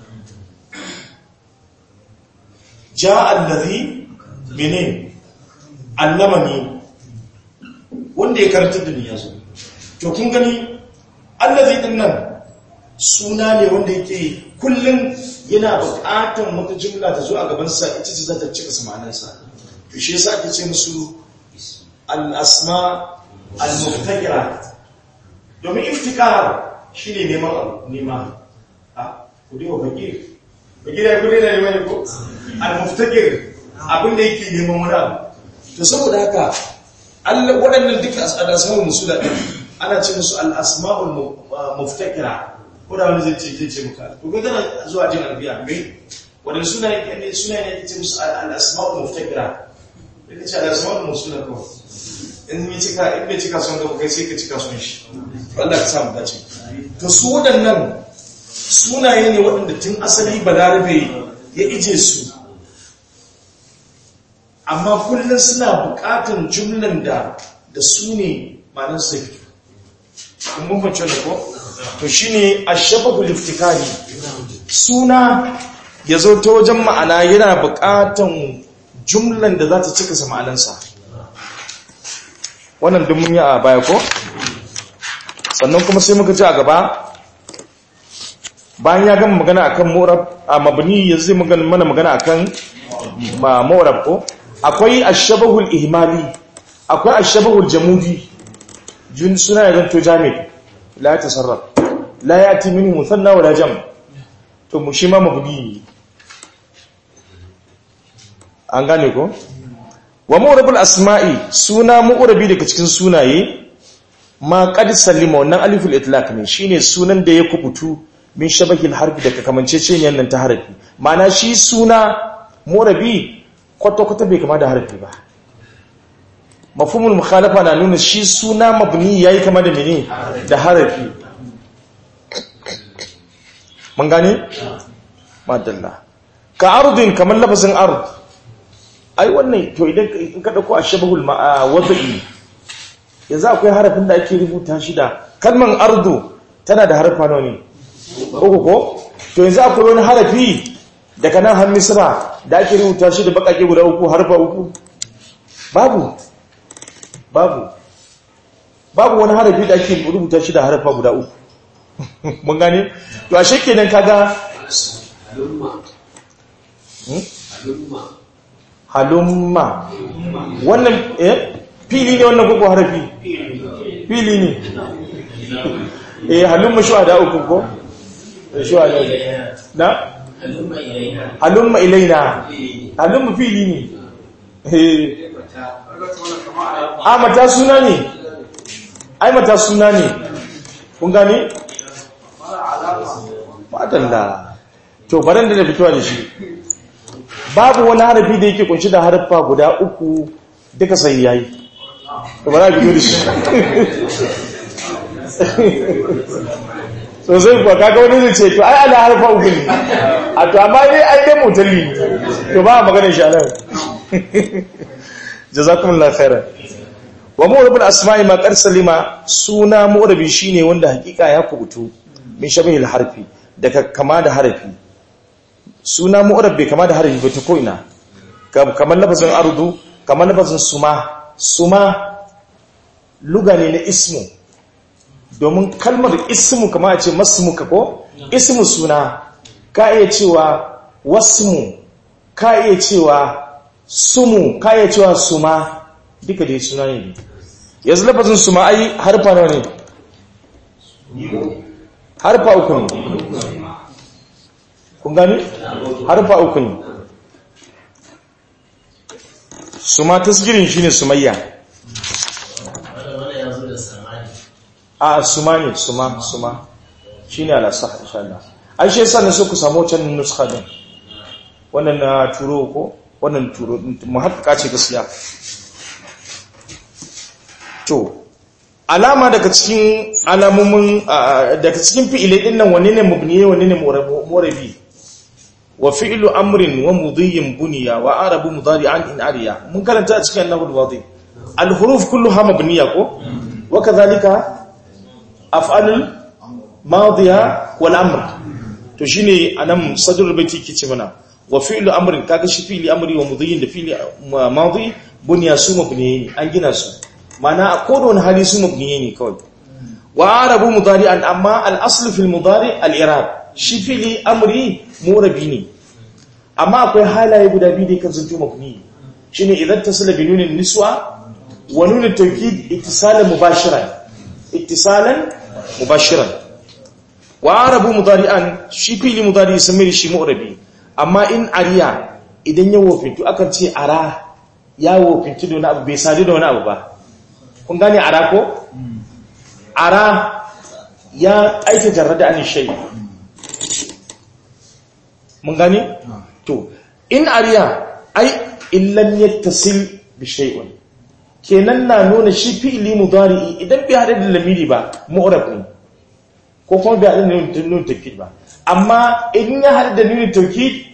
ja allazi mene allamani wanda ya karanta da ni yazo to kun gani allazi din nan suna ne wanda yake kullum yana buƙatar wata jumla ta zo a gaban sa ita ce za ta cika samanin sa to shi yasa ake ce musu al-asma al-muftakira domin iftikar shine neman abu nema a ku dai wa fakir fakir ya kudi na neman ko al-muftakir abin da yake neman wani abu to saboda haka Allah waɗannan duka al'asma'ul musula ɗin ana ce musu al'asma'ul muftakira ko da wani zai ce ke ce muka ko ga gana zuwa jin arabiya mai waɗanda suna ne suna ne ke ce musu al'asma'ul muftakira da ka ce al'asma'ul musula ko in yi cika in bai cika son gaba kai sai ka cika son shi Allah ka samu dace to su waɗannan sunaye ne waɗanda tun asali balarabe ya ije su amma kullum suna buƙatar jumlan da da su ne manan sai kun bambance da ko to shine ashabahu liftikari suna ya zo ta wajen ma'ana yana buƙatan jumlan da za ta cika sa ma'anansa wannan duk mun yi a baya ko sannan kuma sai muka ji a gaba bayan ya gama magana akan mu'rab a mabni yanzu zai magana mana magana akan ma mu'rab ko akwai ashabahul ihmali akwai ashabahul jamudi jun suna ya zanto jami' la tasarraf la yati minhu muthanna wala jam to mu shi ma mabni an gane ko wa mu'rabul asma'i suna mu'rabi daga cikin sunaye ma qad sallima wannan aliful itlaq ne shine sunan da ya kubutu min shabakil harfi daga kamanceceniyar nan ta harafi ma'ana shi suna mu'rabi kwata-kwata bai kama da harafi ba mafhumul mukhalafa na nuna shi suna mabni yayi kama da mene da harafi mun gane madalla ka ardin kamar lafazin ard ai wannan to idan in ka dauko ashabahul wada'i yanzu akwai harafin da ake rubuta shi da kalman ardu tana da harfa nawa ne uku ko to yanzu akwai wani harafi daga nan har misra da ake rubuta shi da bakake guda uku harfa uku babu babu babu wani harafi da ake rubuta shi da harfa guda uku mun gane to ashe kenan kaga halumma wannan eh fili ne wannan koko harafi fili ne eh halumma shuhada uku ko shuhada na halumma ilaina halumma fili ne eh a mata suna ne ai mata suna ne kun gane madalla to baran da na fitowa da shi babu wani harafi da yake kunshi da harfa guda uku duka sai yayi to bara fito da shi so sai kuwa kaga wani zai ce to ai ana harfa uku ne a to amma dai ai dai mutalli to ba magana shi anan jazakumullahu khairan wa mu'rabul asma'i ma qad salima suna mu'rabi shine wanda hakika ya kubutu min shabihil harfi daga kama da harfi suna mu'rab bai kama da harfi ba ta ko ina kamar lafazin ardu kamar lafazin suma suma luga ne na ismu domin kalmar ismu kama a ce masmuka ko ismu suna ka iya cewa wasmu ka iya cewa sumu ka iya cewa suma duka dai suna ne yanzu lafazin suma ai harfa nawa ne harfa uku ne kun gani harfa uku ne suma tasgirin shine sumayya a suma ne suma suma shine ala sah insha Allah ai shi yasa ne so ku samu wancan nuskha din wannan na turo ko wannan turo mu haƙƙa ce gaskiya to alama daga cikin alamomin daga cikin fi'ilai din nan wanne ne mubniye wanne ne murabi wa fi'lu amrin wa mudhiyin buniya wa arabu mudari'an in ariya mun karanta a cikin annahul wadi al huruf kulluha mabniya ko wa kadhalika af'alul madiya wal amr to shine anan sadrul baiti kice mana wa fi'lu amrin kaga shi fi'li amri wa mudhiyin da fi'li madi buniya su mabniye an gina su mana a kodon hali su mabniye ne kawai wa arabu mudari'an amma al-aslu fil mudari al-i'rab shi fili amri murabi ne amma akwai halaye guda biyu da kan zanto mabni shine idan tasala bi nunin niswa wa nunin tawkid ittisalan mubashiran ittisalan mubashiran wa arabu mudari'an shi fili mudari samir shi murabi amma in ariya idan ya wofintu akan ce ara ya wofintu da wani abu bai sadu da wani abu ba kun gane ara ko ara ya aika jarrada an shay mun gane to in ariya ai illam yattasil bi shay'in kenan na nuna shi fi'li mudari idan bai hada da lamiri ba mu'rab ne ko kuma bai hada da nun tawkid ba amma in ya hada da nun tawkid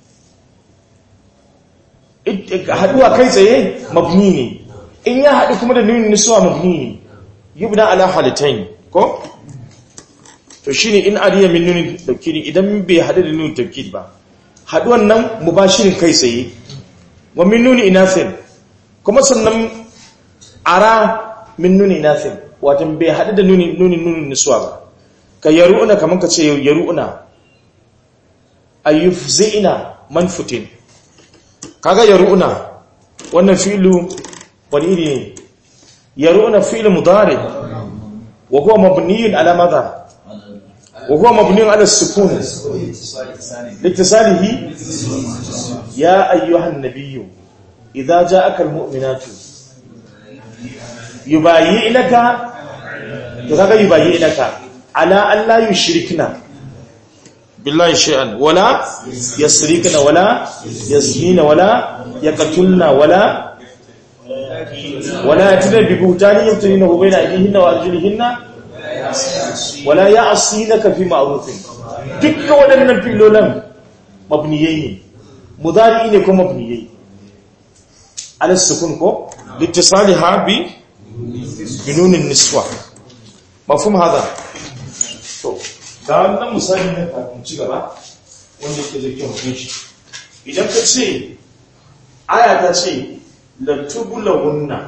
haduwa kai tsaye mabni ne in ya haɗu kuma da nunin nisuwa mabni ne yubna ala halitain ko to shine in ariya min nunin tawkidi idan bai hadu da nunin tawkid ba haduwan nan mubashirin kai tsaye wa min nuni inasin kuma sannan ara min nuni inasin wato bai hadu da nunin nunin nunin niswa ba ka yaru'una kaman ka ce yaru'una ayyufzina manfutin kaga yaru'una wannan fi'lu wani iri ne yaru'una fi'lu mudari wa huwa mabniyun ala madha وهو مبني على السكون لاتصاله يا أيها النبي إذا جاءك المؤمنات يبايعنك تغاك يبايعنك على أن لا يشركنا بالله شيئا ولا يسرقن ولا يزنين ولا يقتلن ولا ولا يأتين ببهتان يفترينه بين أيديهن وأرجلهن wala ya asinaka fi ma'rufin dukkan waɗannan filolan mabniyai ne mudari ne ko mabniyai ala sukun ko litisaliha bi binunin niswa mafhum hada to ga wannan misali ne kafin ci gaba wanda yake zai kyau shi idan ka ce aya ta ce la tubulawunna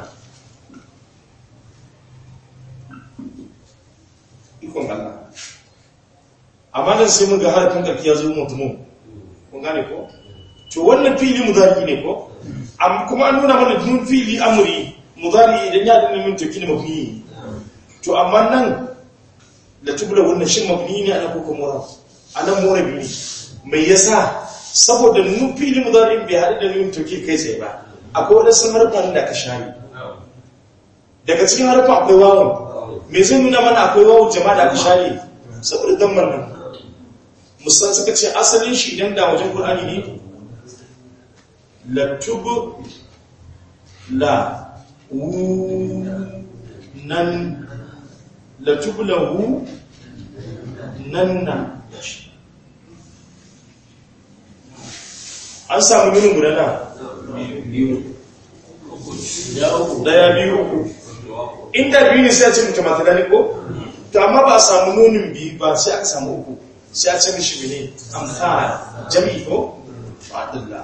ikon Allah amma nan sai mun ga harafin karfi ya zo mutumu kun gane ko to wannan fili mudari ne ko am kuma an nuna mana dun fili amri mudari idan ya dinga min toki ne mabni to amma nan da tubula wannan shin mabni ne ana ko kuma anan murabi ne mai yasa saboda nun fili mudari bai hada da nun toki kai sai ba akwai wadansu harfan da ka shari daga cikin harfan akwai wawon me zai nuna mana akwai wawu jama'a da aka share saboda damar nan musan suka ce asalin shi idan da wajen qur'ani ne la tub la wu nan la tub la wu nan na an samu minin guda na daya biyu uku inda biyu ne sai a ce mutum matalani ko to amma ba a samu nunin biyu ba sai aka samu uku sai a ce mishi mene amfani jami'i ko fadilla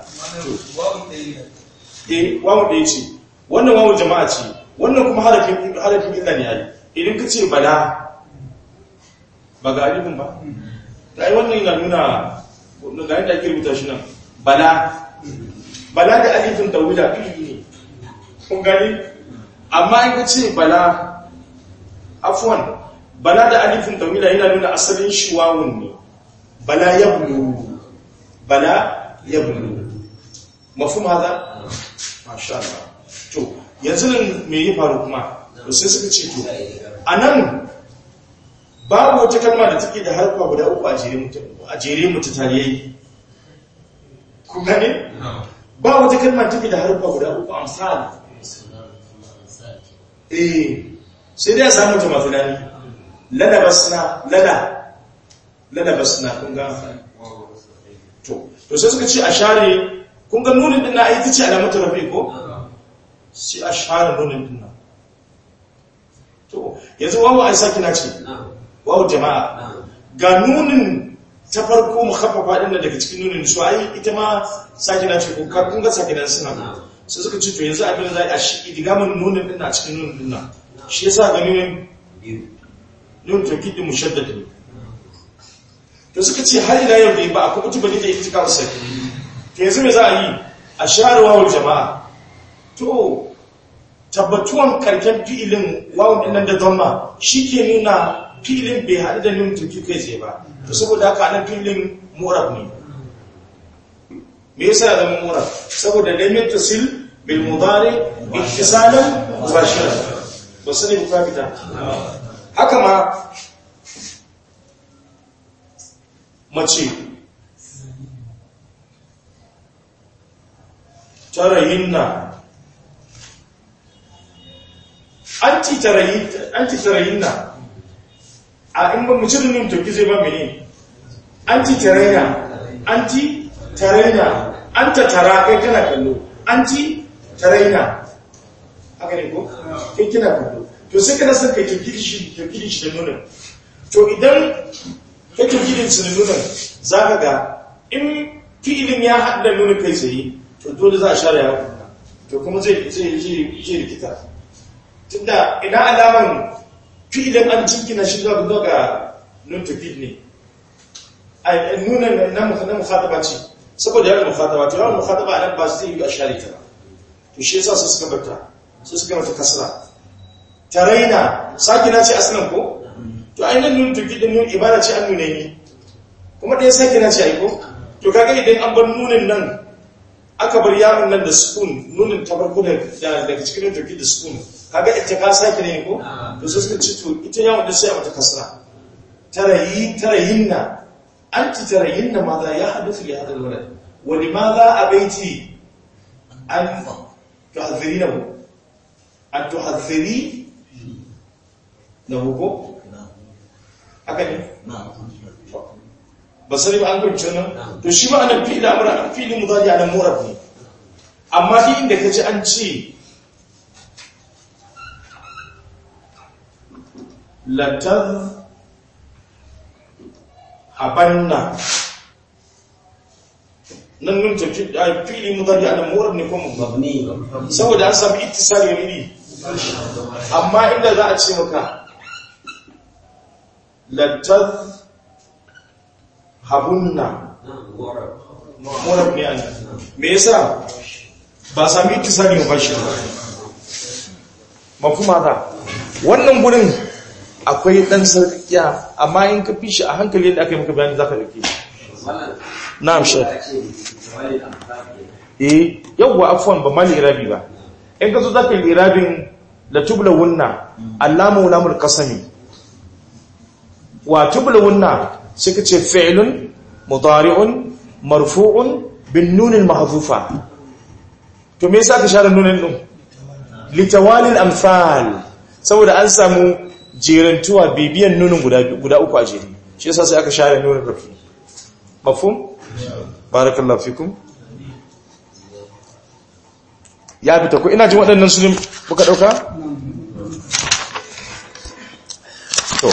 eh wawu da ya ce wannan wawu jama'a ce wannan kuma harafin harafin illa ne yayi idan ka ce bala ba ga alifin ba dai wannan yana nuna ga yadda ake rubuta shi nan bala bala da alifin tawila iri ne kun gani amma in ka ce bala afwan bala da alifin tawila yana nuna asalin shi wawun ne bala ya bulu bala ya bulu mafhum hada masha Allah to yanzu nan me ya faru kuma to sai suka ce to anan babu wata kalma da take da harfa guda uku a jere mutu a jere mutu tariyai ku gane ba wata kalma take da harfa guda uku amsal eh sai dai a samu ta mafilani lada basna lada lada basna kun ga to to sai suka ce a share kun ga nunin din na ai tace alamatu rafi ko sai a share nunin din nan to yanzu wawu ai saki na ce wawu jama'a ga nunin ta farko mukhaffafa din daga cikin nunin su ai ita ma saki na ce ko kun ga saki na suna sai suka ce to yanzu abin da za a shi idigamin nunin din a cikin nunin din nan shi yasa ga nunin nun tawkid mushaddad ne to suka ce har ila yau dai ba a kubutu bane da ittikar sai to yanzu me za a yi a share wawul jama'a to tabbatuwan karken fi'ilin wawun din nan da dhamma shike nuna fi'ilin bai haɗu da nun tawkid kai tsaye ba to saboda haka nan fi'ilin mu'rab ne me yasa ya zama mu'rab saboda lam yattasil bil mudari ittisalan mubashiran ba su ne buka fita haka ma mace tarayinna anti tarayinna a in ba mu cirin yin toki zai ba mene anti tarayna anti tarayna anta tara kai kana kallo anti tarayna haka ne ko kai kina kallo to sai kana son kai tokiri shi tokiri shi da nuna to idan ka taukidin su da nunan za ka ga in fi'ilin ya haɗu da nunin kai tsaye to dole za a share ya to kuma zai zai zai rikita tunda ina alaman fi'ilin an cinkina shi zuwa ga nun taukid ne a nunan na mukhataba ce saboda yawan mukhataba to yawan mukhataba nan ba zai yi a share ta ba to shi yasa su suka bata su suka mata kasra taraina sakina ce aslan ko to ainihin nun tuki da nun ibada ce an nune ni kuma ɗaya sakina ce aiko to kaga idan an bar nunin nan aka bar yaron nan da sukun nunin ta farko daga cikin nun tuki da sukun kaga ita ka sake ne ko to sai suka ci to ita yawon da sai a mata kasra tarayi tarayinna anti tarayinna ma za ya hadathu li hadal walad wa limadha abaiti an tuhadhirinahu an tuhadhiri na hugo haka ne ba sani ba an kwanci nan to shi ma anan fi'il amra fi'il mudari anan murab ne amma shi inda kaji an ce latar habanna nan nun tafi fi'il mudari anan murab ne ko mabni saboda an samu ittisali ne amma inda za a ce maka lantar habunna murab ne an me yasa ba sami ittisali ba shi mafuma da wannan gurin akwai dan sarkiya amma in ka fi shi a hankali yadda aka yi maka bayani za ka rike na'am shek eh yawwa afwan ba mali irabi ba in ka zo za ka yi irabin da tubla wunna allamu lamul qasami wa tubla wunna sai ka ce fi'lun mudari'un marfu'un bin nunin mahzufa to me yasa ka share nunin din litawalil amsal saboda an samu jerantuwa bibiyan nunin guda guda uku a jere shi yasa sai aka share nunin rafi mafhum barakallahu fikum ya fita ko ina jin waɗannan su ne muka ɗauka? to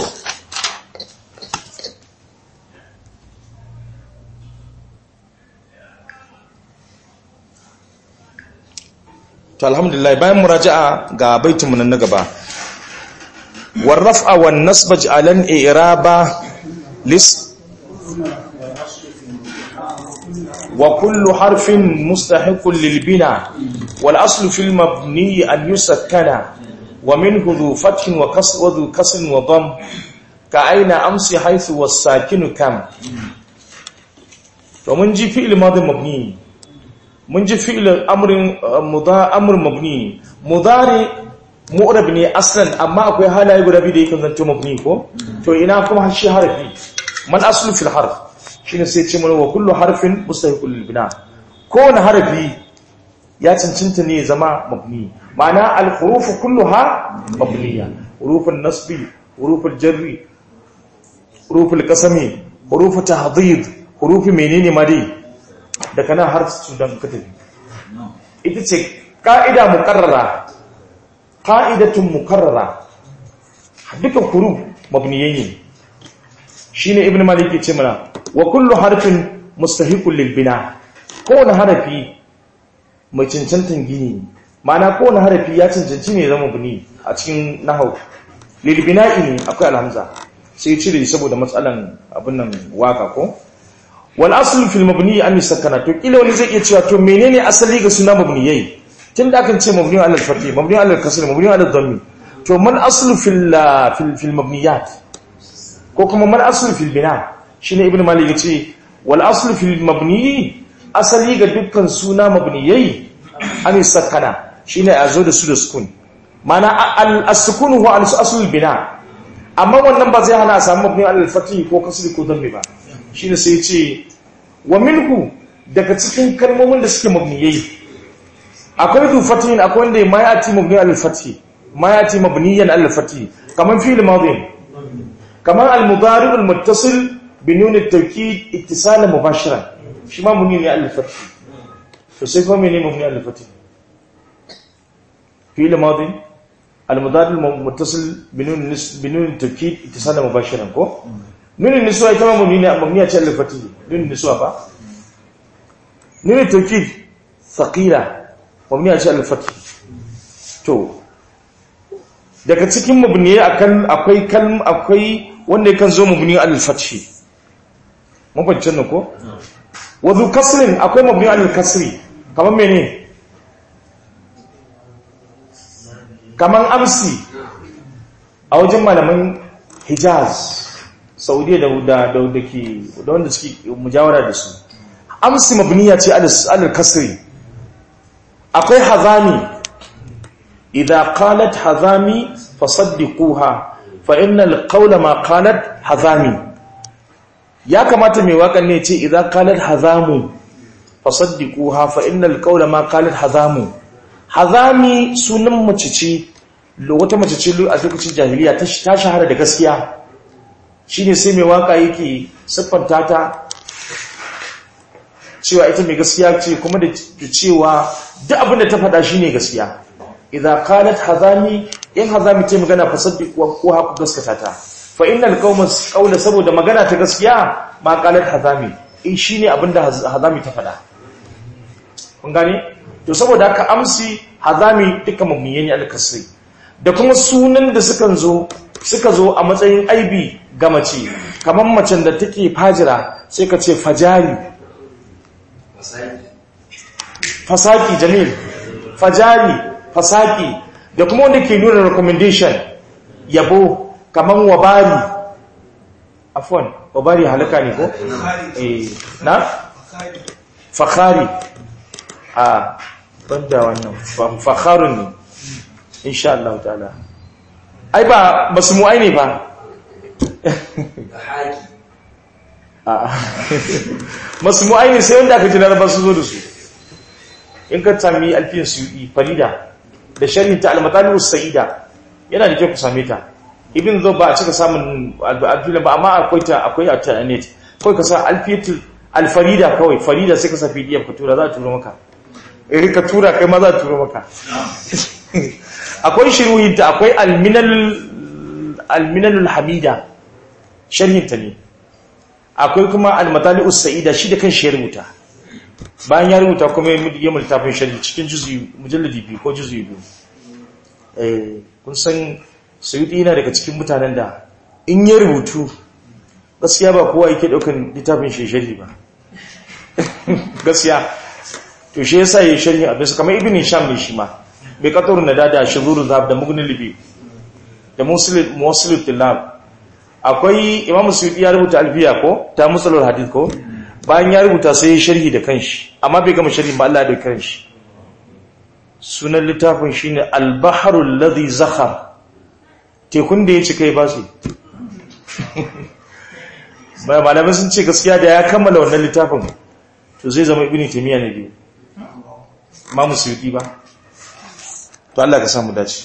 to alhamdulillah bayan muraja'a ga baitinmu nan na gaba warraf'a wan nasba ja'alan i'raba lis وكل حرف مستحق للبناء والأصل في المبني أن يسكن ومنه ذو فتح وكسر وذو كسر وضم كأين أمس حيث والساكن كم ومن جي فعل ماضي مبني من جي فعل أمر مضا أمر مبني مضارع مؤرب ne aslan amma akwai halaye guda biyu da yake zanto mabni ko to ina kuma shi harfi man aslu fil harf shine sai ce mana wa kullu harfin mustahiqul lil bina kowane harfi ya cancanta ne zama mabni ma'ana al huruf kulluha mabniya hurufun nasbi huruful jarri huruful qasami huruf tahdhid huruf menene ma dai daga nan har su dan katabi ita ce ka'ida muqarrara qa'idatun muqarrara dukan huruf mabniyai ne shine ibnu malik ya ce mana wa kullu harfin mustahiqul lil bina kowane harafi mai cancantan gini ma'ana kowane harafi ya cancanci ne zama bini a cikin nahau lil bina'i ne akwai alhamza sai cire saboda matsalan abin nan waka ko wal aslu fil mabni an sakana to kila wani zai iya cewa to menene asali ga suna mabniyai tunda akan ce mabni ala al-fathi mabni ala al-kasr mabni ala al-dhammi to man aslu fil fil mabniyat ko kuma man aslu fil bina' shine ibnu malik yace wal aslu fil mabni asali ga dukkan suna mabniyai an sakana shine azo da su da sukun mana al as-sukun huwa al asl bina amma wannan ba zai hana a samu mabni al fathi ko kasri ko dhammi ba shine sai yace wa minhu daga cikin kalmomin da suke mabniyai akwai du fathin akwai wanda ma yati mabni al fathi ma yati mabniyan al fathi kaman fi'l madhi kaman al mudari al muttasil بنون التوكيد اتصالا مباشرا شي ما منين على الفتح فسيف منين مبني على الفتح فعل ماضي al-mudadil muttasil binun nis binun tawkid ittisala mubashiran ko nun niswa ita ma mabni ne mabni ce al-fatih nun niswa ba nun tawkid thaqila mabni ce al-fatih to daga cikin mabni akan akwai kalm akwai wanda yakan zo mabni al-fatih mabancin ne ko wa dhu kasrin akwai mabni al-kasri kamar mene kamar amsi a wajen malaman hijaz saudiya da da da ke da wanda suke mujawara da su amsi mabniya ce alal kasri akwai hazami idza qalat hazami fasaddiquha fa innal qawla ma qalat hazami ya kamata mai wakan ne ce idza qalat hazamu fasaddiquha fa innal qawla ma qalat hazamu hazami sunan mace ce wata mace ce a lokacin jahiliya ta shahara da gaskiya shine sai mai waka yake siffanta ta cewa ita mai gaskiya ce kuma da cewa duk abin da ta faɗa shine gaskiya idza qalat hazami in hazami ce magana fa saddiq wa ko haku gaskata ta fa innal qawma qawla saboda magana ta gaskiya ma qalat hazami in shine abin da hazami ta faɗa kun gane to saboda haka amsi hazami duka mabniye ne al-kasri da kuma sunan da suka zo suka zo a matsayin aibi ga mace kamar macen da take fajira sai ka ce fajari fasaki jamil fajari fasaki da kuma wanda ke nuna recommendation yabo kamar wabari afwan wabari halaka ne ko eh na fakhari a banda wannan fakharun ne insha Allah ta'ala ai ba masmu'ai ne ba masmu'ai ne sai wanda aka ji laraba su zo da su in ka sami alfiyar suyuɗi farida da sharhin ta almatalibu sa'ida yana da kyau ku same ta ibn zo ba a cika samun alfiyar ba amma akwai ta akwai a internet kawai ka sa alfiyatul alfarida kawai farida sai ka sa pdf ka tura za a tura maka eh ka tura kai ma za a tura maka akwai shiruhinta akwai alminalul hamida sharhinta ne akwai kuma almatali sa'ida shi da kan shi ya rubuta bayan ya rubuta kuma ya multafin sharhi cikin mujalladi biyu ko juzi biyu kun san sayudi yana daga cikin mutanen da in ya rubutu gaskiya ba kowa yake daukan littafin shi sharhi ba gaskiya to shi yasa yayi sharhi abin su kamar ibn sham ne shi ma bai katarun da dada shuzurun zab da mugnin libi da musulun tilab akwai imam suyuti ya rubuta alfiya ko ta musulun hadith ko bayan ya rubuta sai ya sharhi da kanshi amma bai gama sharhi ba Allah da kanshi sunan littafin shine al-bahrul ladhi zakhar tekun da ya ci kai ba su bai malamai sun ce gaskiya da ya kammala wannan littafin to zai zama ibn taymiya ne biyu imam suyuti ba to Allah ka samu dace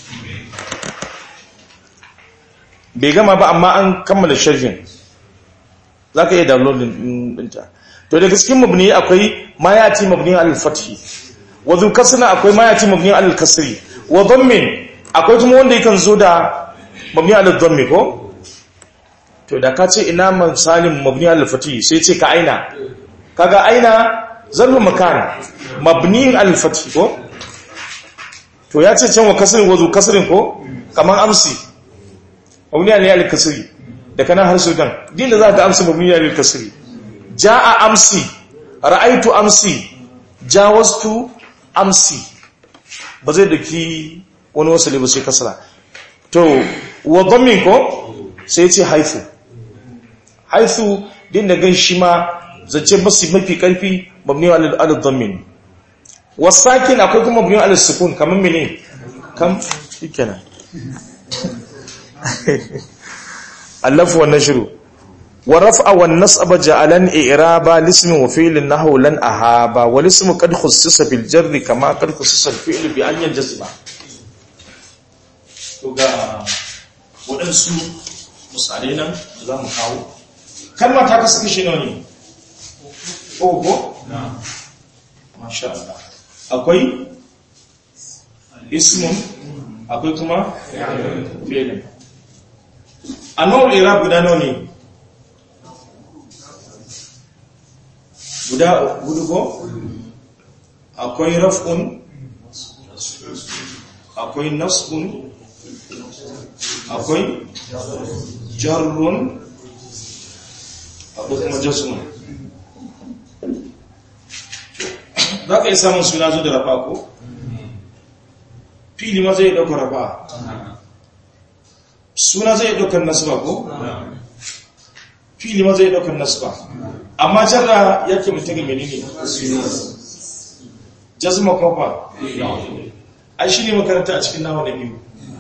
bai gama ba amma an kammala sharhin zaka iya downloading dinta to da cikin mabni akwai ma yati mabni al-fathi wa dhu kasna akwai ma yati mabni al-kasri wa dhammin akwai kuma wanda yakan zo da mabni al-dhammi ko to da ka ce ina misalin mabni al-fathi sai ce ka aina kaga aina zarfu makan mabni al-fathi ko to ya ce can wa kasirin wazo kasirin ko kamar amsi mabniya ne yalil kasiri da kana har sudan din da za ka amsi mabniya yalil kasiri ja'a amsi ra'aitu amsi jawastu amsi ba zai daki wani wasali ba sai kasara to wa dhammin ko sai ce haifu haifu din da gan shi ma zance basu mafi karfi mabniya yalil dhammin wasakin akwai kuma mabniya yalil sukun kamar mene kam shikenan allafu wannan shiru wa raf'a wan nasaba ja'alan i'raba lismi wa fi'lin nahwu lan ahaba wal ismu qad khussisa bil jarri kama qad khussisa al fi'lu bi an yanjazima to ga wadansu misalai nan za mu kawo kalma ta kasu kishi nawa ne ogo na masha Allah akwai ismun akwai kuma fi'ilin anwa'ul i'rab guda nawa ne guda gudu ko akwai raf'un akwai nasbun akwai jarrun akwai kuma jasmun za ka yi samun suna zo da rafa ko? fili ma zai ɗaukar rafa suna zai ɗaukar nasba ko? fili ma zai ɗaukar nasba amma jarra ya ke mutu ga menene jazma kofa ai shi ne makaranta a cikin nawa na biyu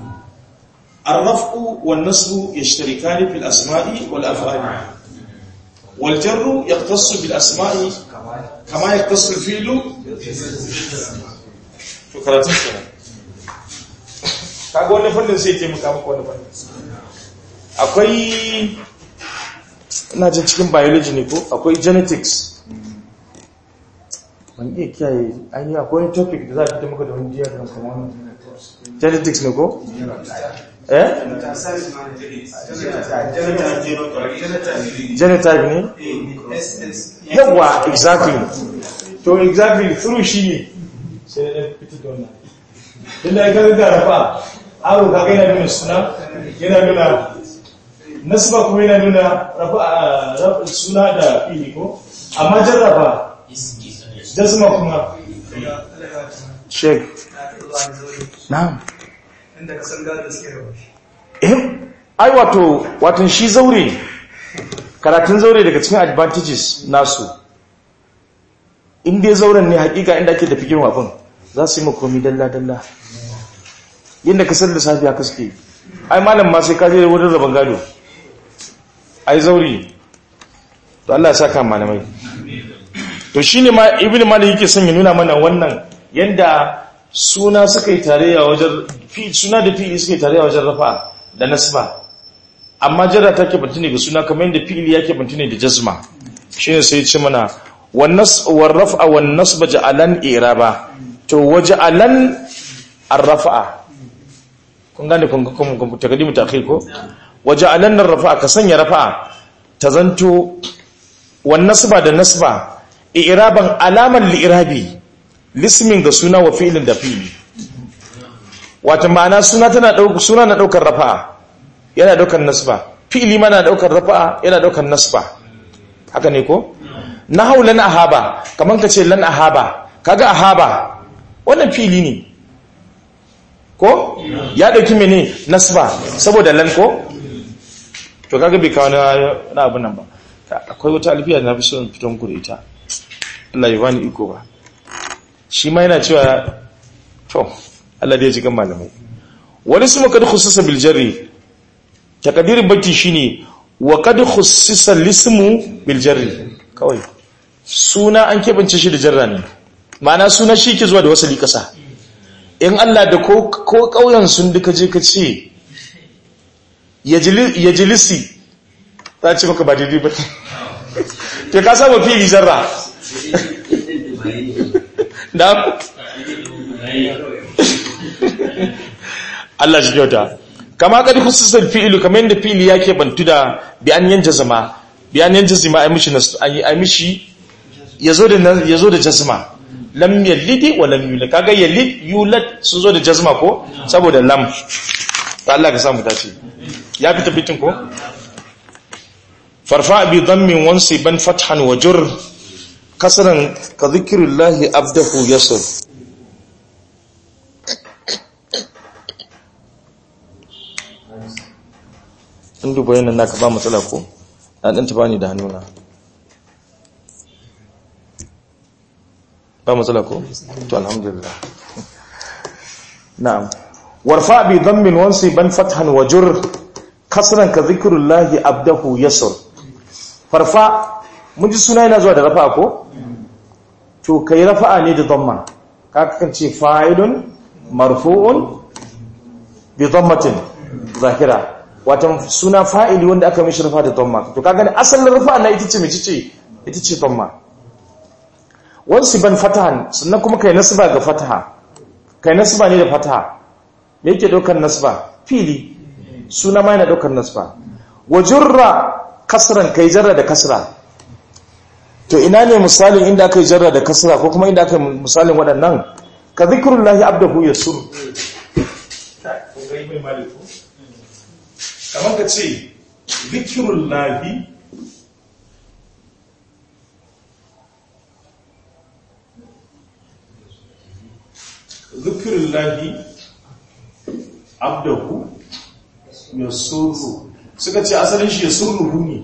arrafu wal nasbu yashtarikani fil asma'i wal af'ali wal jarru yaqtassu bil asma'i kama yaqtassu al fi'lu to karatun kenan kaga wannan fannin sai ke muka maka wannan fannin akwai ina jin cikin biology ne ko akwai genetics ban iya kiyaye an yi akwai wani topic da za a fita maka da wani diagram kamar wani genetics ne ko? eh? genotype ne? yawa exactly to exactly through shi ne sai da ɗan fita da wannan tunda ya gaza da rafa aro kaga yana nuna suna yana nuna nasba kuma yana nuna rafa suna da fili ko amma jarraba jazma kuma sheik na'am inda ka san gado suke rawa eh ai wato watan shi zaure karatun zaure daga cikin advantages nasu inda zauren ne hakika inda ake da fikin wafin za su yi makomi dalla-dalla yadda ka san lissafi haka suke ai malam ma sai ka je wurin rabon gado ai zauri to Allah ya saka malamai to shine ma ibnu malik yake son ya nuna mana wannan yanda suna suka yi tarayya wajen fi suna da fi'ili suka yi tarayya wajen rafa da nasba amma jarra ta ke bantune ga suna kamar yadda fi'ili yake bantune da jazma shine sai ya ce mana wan nas war raf'a wan nasba ja'alan iraba to waja'alan ar-raf'a kun gane kun kun kun takaddimu ta'khir ko waja'alan ar-raf'a ka sanya rafa'a ta zanto wan nasba da nasba i'raban alaman li'irabi lismin ga suna wa fi'ilin da fi'ili wata ma'ana suna tana daukar suna na daukar rafa'a yana daukar nasba fi'ili ma na daukar rafa'a yana daukar nasba haka ne ko nahau lan ahaba kaman kace lan ahaba kaga ahaba wannan fi'ili ne ko ya dauki mene nasba saboda lan ko to kaga bai kawo na abun nan ba akwai wata alfiya da na fi son fiton ku da ita Allah ya bani iko ba shi ma yana cewa to Allah ya ji kan malamai wani su makad khususa bil jarri takdirin baki shine wa kad khususa lismu bil jarri kawai suna an kebance shi da jarra ne ma'ana suna shi ke zuwa da wasali kasa in Allah da ko ko kauyen sun duka je ka ce yajlisi ta ce maka ba daidai ba to ka saba fili jarra da Allah shi kyauta kama kadi khususal fi'lu kamar yadda fi'li yake bantu da bi an yanja zama bi an yanja zama ai mishi ai mishi yazo da yazo da jazma lam yalid wa lam yulad kaga yalid yulad sun zo da jazma ko saboda lam Allah ka samu dace ya fita bitin ko farfa bi dhammin wansiban fathan wa jur kasaran ka zikirullahi abdahu yasir in duba yanar naka ba matsala ko na ɗan taba ni da hannuna ba matsala ko to alhamdulillah na'am warfa bi dhammin wansi ban fathan wajur kasran ka zikirullahi abdahu yasir farfa mun ji suna yana zuwa da rafa ko to kai rafa'a ne da dhamma ka kan ce fa'ilun marfu'un bi dhammatin zahira wato suna fa'ili wanda aka mishi rafa da dhamma to kaga ne asalin rafa'a na ita ce mai ce ita ce dhamma wansi ban fatahan sannan kuma kai nasba ga fataha kai nasba ne da fataha me yake daukar nasba fili suna ma yana daukar nasba wa jurra kasran kai jarra da kasra to ina ne misalin inda aka yi jarra da kasra ko kuma inda aka yi misalin waɗannan ka zikrullahi abdahu yasur kamar ka ce zikrullahi zikirullahi abdahu ya surru suka ce asalin shi ya surruhu ne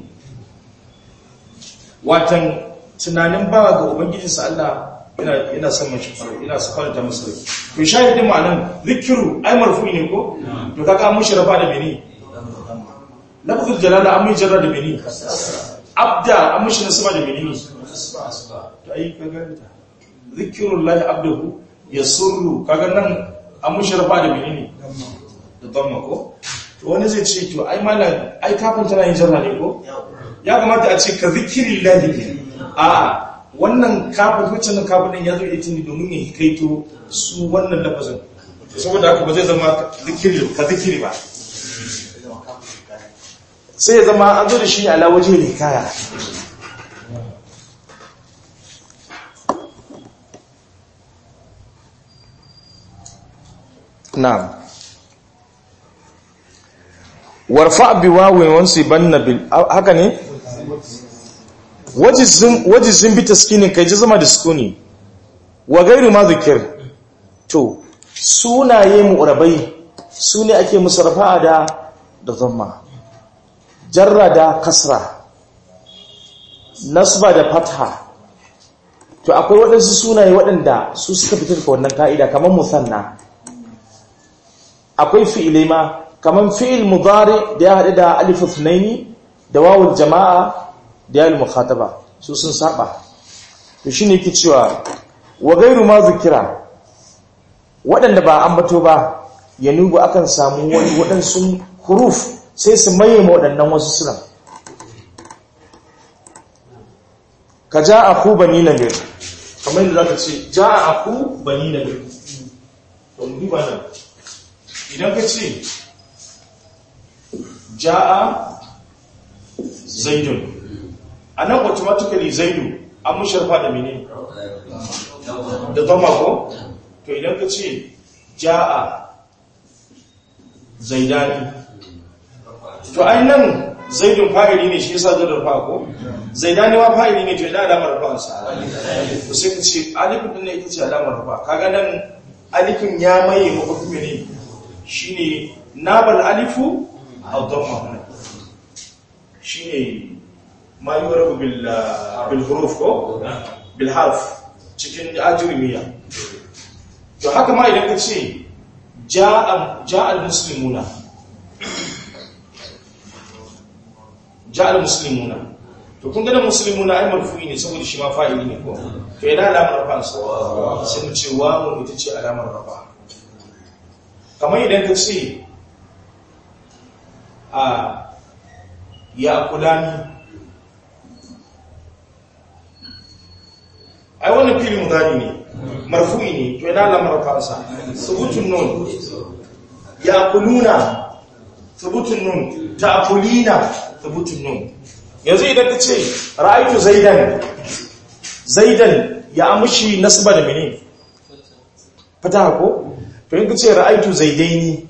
watan tunanin ba ga ubangijinsa Allah yana son mashi faru yana su faranta masu rai to shahidin ma'anan zikiru ai marfu ne ko to kaka an mushi rafa da mene lafazul jalala an mun jarra da mene abda an mushi nasaba da mene to ai kaga ta zikirullahi abdahu ya surru kaga nan an musharafa da menene da damma ko to wani zai ce to ai mala ai kafin tana yin jarra ne ko ya kamata a ce ka zikiri lahi a wannan kafin wacce nan kafin nan ya zo ita ne domin ya hikaito su wannan lafazin saboda haka ba zai zama zikiri ka zikiri ba sai ya zama an zo da shi ala waje ne kaya na'am warfa bi wawin wansi banna bil haka ne wajizin wajizin bi taskinin kai ji zama da sukuni wa gairu ma zikir to sunaye mu'rabai sune ake musu rafa'a da da zamma jarra da kasra nasba da fatha to akwai waɗansu sunaye waɗanda su suka fitar da wannan ka'ida kamar musanna akwai fi'ilai ma kaman fi'il mudari da ya haɗu da alifu sunaini da wawul jama'a da ya mukhataba su sun saba to shine yake cewa wa gairu ma zikira waɗanda ba ambato ba ya nubu akan samu wani waɗansu huruf sai su maye ma waɗannan wasu suna ka ja a ku bani na bir kamar yadda za ka ce ja a ku bani na bir to mu duba nan idan ka ce ja'a zaidun a nan automatically zaidu an musharfa da mene da zama ko to idan ka ce ja'a zaidani to ai nan zaidun fa'ili ne shi yasa zai rufa ko zaidani ma fa'ili ne to ina alamar rufa sa to sai ka ce alifin din ne ita ce alamar rufa kaga nan alifin ya maye mafi mene shine nabal alifu aw damma shine ma yurabu bil bil huruf ko bil harf cikin ajrimiya to haka ma idan ka ce ja'a ja'a al muslimuna ja'a al muslimuna to kun ga muslimuna ai marfu'i ne saboda shi ma fa'ili ne ko to ina alamar rafa sai mu ce wa mu ita ce alamar rafa kamar idan ka ce a ya kulani ai wannan fili mudari ne marfu'i ne to yana lamar kansa subutun nun ya kuluna subutun nun ta'kulina subutun nun yanzu idan ka ce ra'aytu zaidan zaidan ya amushi nasba da mene fata ko to in ka ce ra'aytu zaidaini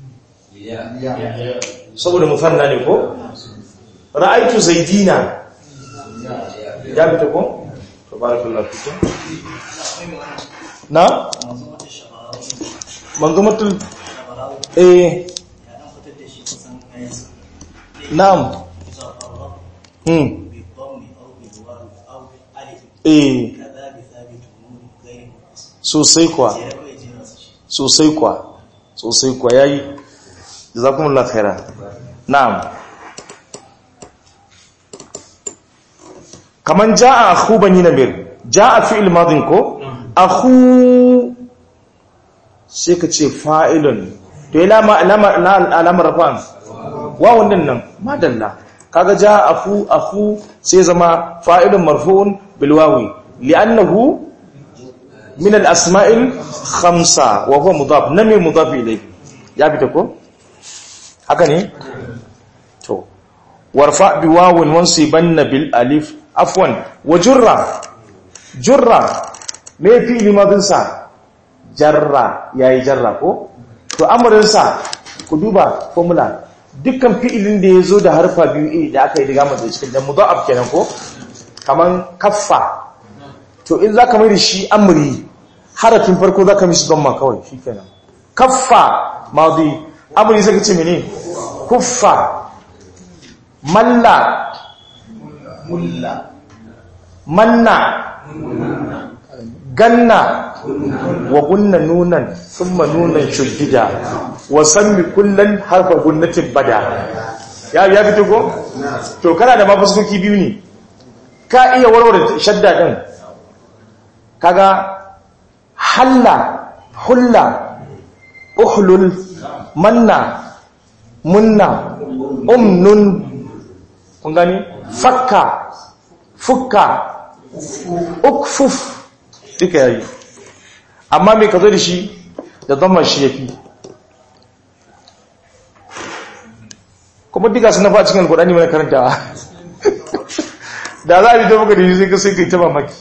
saboda mufanna ne ko ra'aytu zaidina ya fita ko to barakallahu fikum na manzumatul eh na'am hmm eh sosai kwa sosai kwa sosai kwa yayi jazakumullahu khairan na'am kaman jaa akhu bani namir jaa fi'il madin ko akhu sai ka ce fa'ilun to ila ma alamar rafan wawun din nan madalla kaga jaa akhu akhu sai zama fa'ilun marfu'un bil wawi li'annahu min al asma'il khamsa wa huwa mudaf nami mudaf ilayhi ya fita ko haka ne to warfa bi wawun wansibanna bil alif afwan wa jurra jurra me fi'li madin sa jarra yayi jarra ko to amrin sa ku duba formula dukkan fi'ilin da yazo da harfa biyu da aka yi diga masa cikin dan mudha'af kenan ko kaman kaffa to in zaka mai da shi amri harafin farko zaka mishi damma kawai shikenan kaffa madi amri sai ka ce mene kuffa malla mulla manna ganna wa gunna nunan thumma nunan shuddida wa sammi kullan harfa gunnatin bada ya ya fito ko to kana da mafuskoki biyu ne ka iya warware shadda din kaga halla hulla uhlul manna munna umnun kun gani fakka fukka ukfuf duka yayi amma me ka zo da shi da zama shi yafi kuma duka suna fa cikin alkurani mana karantawa da za a yi ta maka da shi sai ka sai ka yi ta mamaki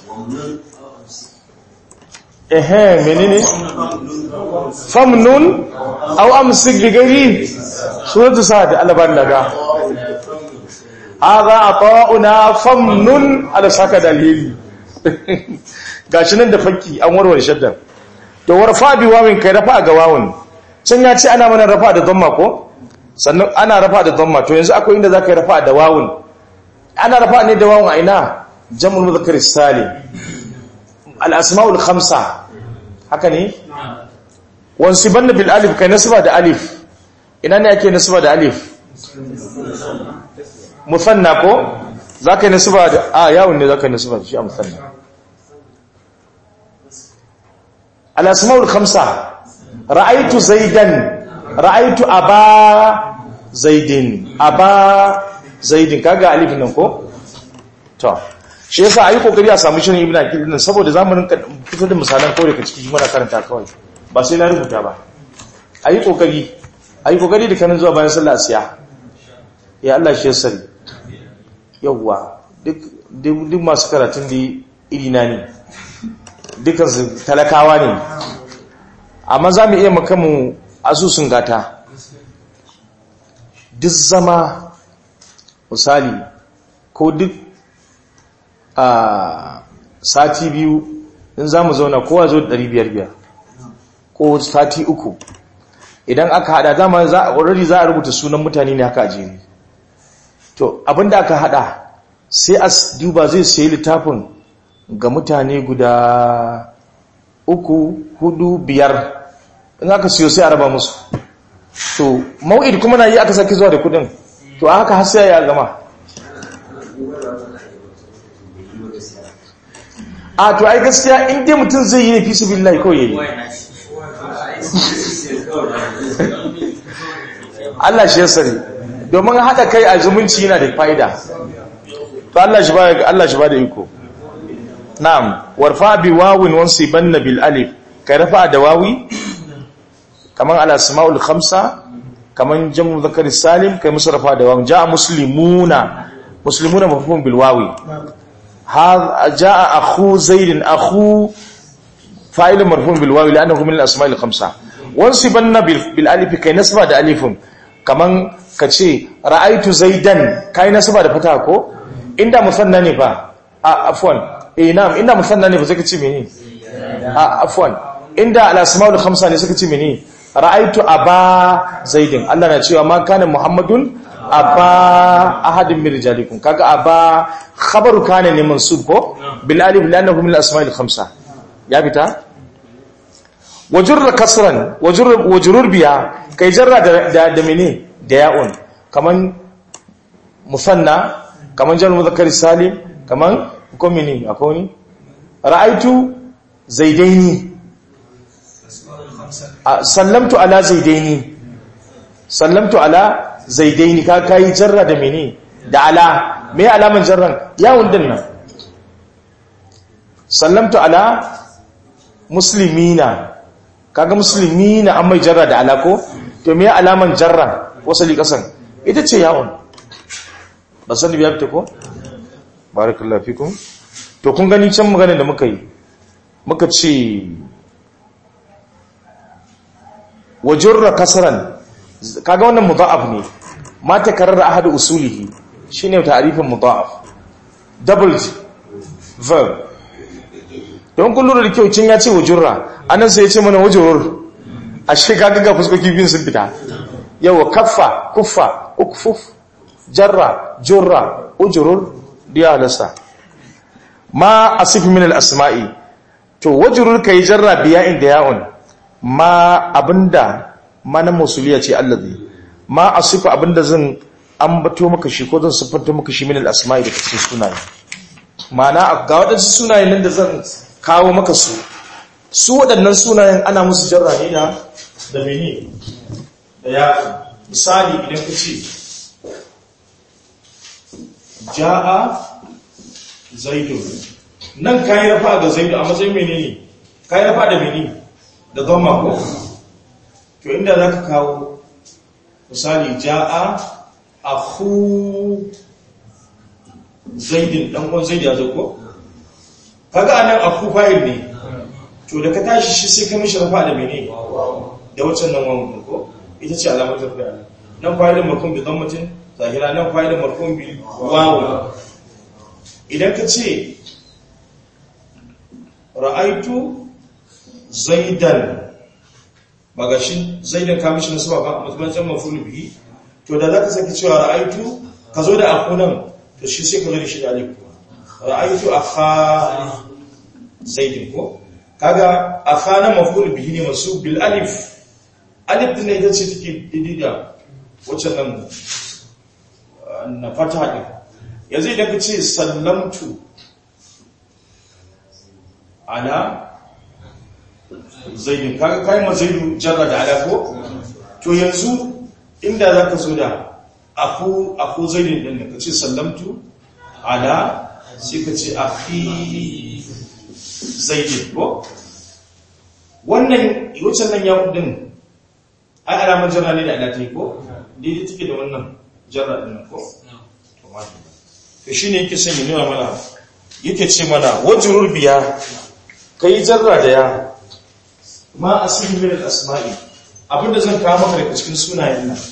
ehe menene famnun au amsik bi gari suratu sa'ad alaban daga hadha ata'una famnun ala saka dalili gashi nan da fakki an warware shaddan to warfa bi wawin kai rafa ga wawun can ya ce ana mana rafa da dhamma ko sannan ana rafa da dhamma to yanzu akwai inda zaka yi rafa da wawun ana rafa ne da wawun a ina jam'ul mudhakkar salim al asma'ul khamsa haka ne wansibanna bil alif kai nasba da alif ina ne ake nasba da alif musanna ko zaka yi nasba da a yawun ne zaka yi nasba da shi a musanna al asma'ul khamsa ra'aytu zaidan ra'aytu aba zaidin aba zaidin kaga alif nan ko to shi yasa ayi kokari a samu shirin ibnu akil din saboda zamanin fitar da misalan kawai daga cikin muna karanta kawai ba sai na rubuta ba ayi kokari ayi kokari da kanin zuwa bayan sallah asiya ya Allah shi yasari yawwa duk duk masu karatun da iri na ne dukan su talakawa ne amma za mu iya makamu asusun gata duk zama misali ko duk a sati biyu in za mu zauna kowa zo da biyar ko sati uku idan aka hada dama za a already za a rubuta sunan mutane ne haka jini to abinda aka hada sai a duba zai sayi littafin ga mutane guda uku hudu biyar in aka siyo sai a raba musu to mau'id kuma na yi aka saki zuwa da kudin to a haka har sai ya gama a to ai gaskiya in dai mutum zai yi ne fi sabilillahi kawai yayi Allah shi ya sani domin haɗa kai a zumunci yana da fa'ida to Allah shi ba Allah shi ba da iko na'am warfa bi wawin wansibanna bil alif kai rafa da wawi kaman al asmaul khamsa kaman jamu zakar salim kai musu rafa da wawi jaa muslimuna muslimuna mafhum bil wawi هذا جاء أخو زيد أخو فاعل مرفوع بالواو لأنه من الأسماء الخمسة وانصبنا بالالف كي نسبة ده ألف كمان كتشي رأيت زيدا كي نسبة ده فتاة كو إندا مثنى نفا عفوا إيه نعم إندا مثنى نفا زي كتشي مني عفوا إندا الأسماء الخمسة نسي كتشي مني رأيت أبا زيد الله نتشي وما كان محمد aba ahadin min rijalikum kaga aba khabaru kana ne mansub ko bil alif lannahu min al asma'il khamsa ya bita wajur kasran wajur wajrur biya kai jarra da da mene da ya'un kaman musanna kaman jar mudhakkar salim kaman ko mene akwai ni ra'aitu zaidaini sallamtu ala zaidaini sallamtu ala zaidaini ka kai jarra da mene da ala me alaman jarran yawon din nan sallamtu ala muslimina kaga muslimina an mai jarra da ala ko to me alaman jarra wasali kasan ita ce ya'un ba sani biya fita ko barakallahu fikum to kun gani can magana da muka yi muka ce wajurra kasran kaga wannan mudha'af ne ma takarrara ahadu usulihi shine ta'rifin mudha'af double verb don kun lura da kyau cin ya ce wajurra anan sai ya ce mana wajurur ashe kaga ga fuskoki biyun sun fita yawa kaffa kuffa ukfuf jarra jurra ujurur diya halasta ma asif min al-asma'i to wajurur kai jarra biya inda ya'un ma abinda mana musuliya ce allazi ma asifa abinda zan ambato maka shi ko zan siffanta maka shi min al-asma'i da cikin sunaye ma'ana ga wadansu sunayen nan da zan kawo maka su su waɗannan sunayen ana musu jarra ne da da mene da ya misali idan ka ce ja'a zaidun nan kayi rafa ga zaidu a matsayin menene kayi rafa da mene da goma ko to inda za ka kawo misali ja'a akhu zaidin dan uwan zaidu ya zo ko kaga anan akhu fa'il ne to da ka tashi shi sai ka mishi rafa da mene da wancan nan wani ko ita ce alamar tafiya nan fa'ilin marfun bi dhammatin zahira nan fa'ilin marfun bi wawu idan ka ce ra'aitu zaidan ba ga shi zaidan ka mishi nasuwa ba mutumancin mafulu bihi to da za ka sake cewa ra'aitu ka zo da akunan to shi sai ka zo da shi da alif ra'aitu akha zaidin ko kaga akha na mafulu bihi ne masu bil alif alif din ne ita ce take daidai da waccan nan na fata din yanzu idan ka ce sallamtu ala zaidin kaga kai ma zaidu jarra da ala ko to yanzu inda zaka zo da aku aku zaidin din ka ce sallamtu ala sai ka ce akhi zaidin ko wannan waccan nan ya din ai alamar jarra ne da ala ta yi ko daidai take da wannan jarra din ko to shine yake son ya nuna mana yake ce mana wajrul biya kai jarra da ya ma asli min al-asma'i abinda zan kawo maka daga cikin sunayen nan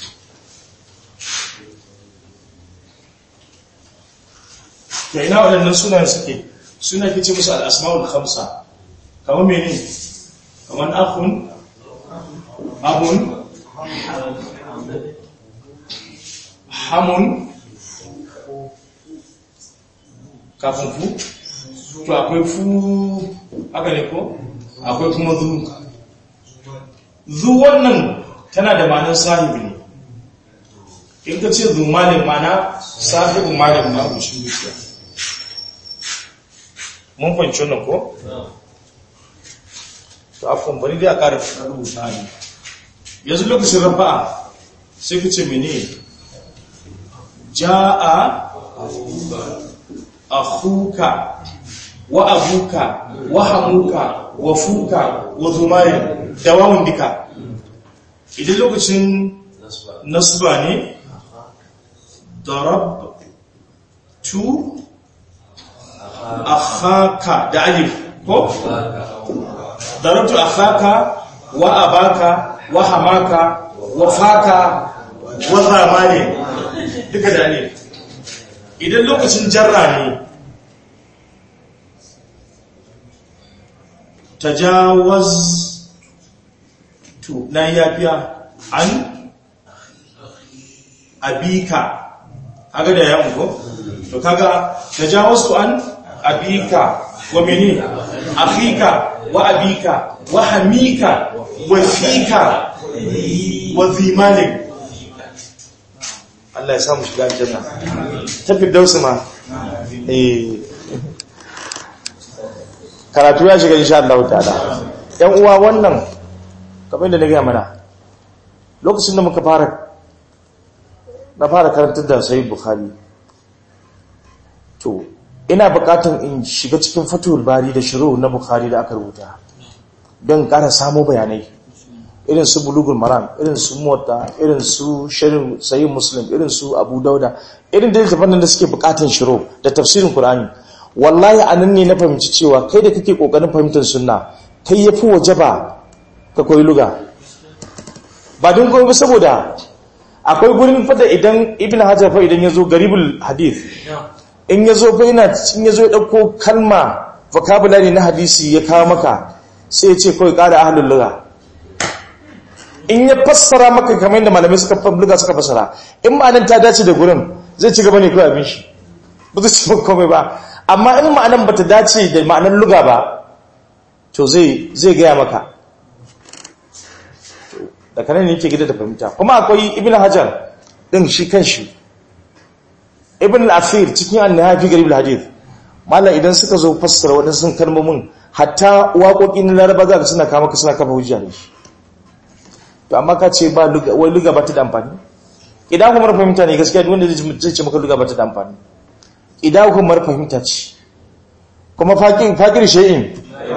ya ina waɗannan sunayen suke suna ke ce musu al-asma'ul khamsa kamar mene kamar akhun abun hamun kafin fu to akwai fu aka ne ko akwai kuma zu zu wannan tana da ma'anar sahibi ne in ka ce zu malin mana sahibu malin na kushin dukiya mun fahimci wannan ko? to afon bari dai a ƙara rubuta ne yanzu lokacin rafa'a sai ka ce mene ja'a akhuka wa abuka wa hamuka wa fuka wa zumarin da wawun duka idan lokacin nasba ne darab tu akhaka da alif ko darabtu akhaka wa abaka wa hamaka wa faka wa zamani duka da alif idan lokacin jarra ne tajawaz to na yafiya an abika aga da yawon ko to kaga tajawaz to an abika wa mini akhika wa abika wa hamika wa fika wa zimalik Allah ya samu shiga aljanna tafi dausu ma eh karatu ya shiga insha Allah ta'ala yan uwa wannan kamar da na gaya mana lokacin da muka fara na fara karantar da sahih bukhari to ina bukatan in shiga cikin fatul bari da shiru na bukhari da aka rubuta don ƙara samu bayanai irin su bulugul maram irin su mota irin su shirin sayi muslim irin su abu dauda irin da littafan da suke bukatan shiro da tafsirin qur'ani wallahi anan ne na fahimci cewa kai da kake kokarin fahimtar sunna kai yafi wajaba ka koyi luga ba don koyi ba saboda akwai gurin fada idan ibn hajar fa idan yazo garibul hadith in yazo fa yana in yazo ya dauko kalma vocabulary na hadisi ya kawo maka sai ya ce kawai ƙara ahlul lugha in ya fassara maka kamar yadda malamai suka lugha suka fassara in ma'anan ta dace da gurin zai ci gaba ne kawai abin shi ba zai ci maka komai ba amma in ma'anan bata dace da ma'anan lugha ba to zai zai gaya maka da kanan ne yake gida da fahimta kuma akwai ibn hajar din shi kan shi ibn al-afir cikin an-nihaya fi garib al-hadith mallan idan suka zo fassara wadansu kalmomin hatta waƙoƙin laraba za ka suna kama ka suna kafa hujja da shi to amma ka ce ba wai luga ba ta da amfani idan kuma mara fahimta ne gaskiya wanda zai ce maka luga ba ta da amfani idan kuma mara fahimta ce kuma fakir shi'in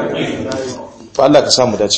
to Allah ka samu dace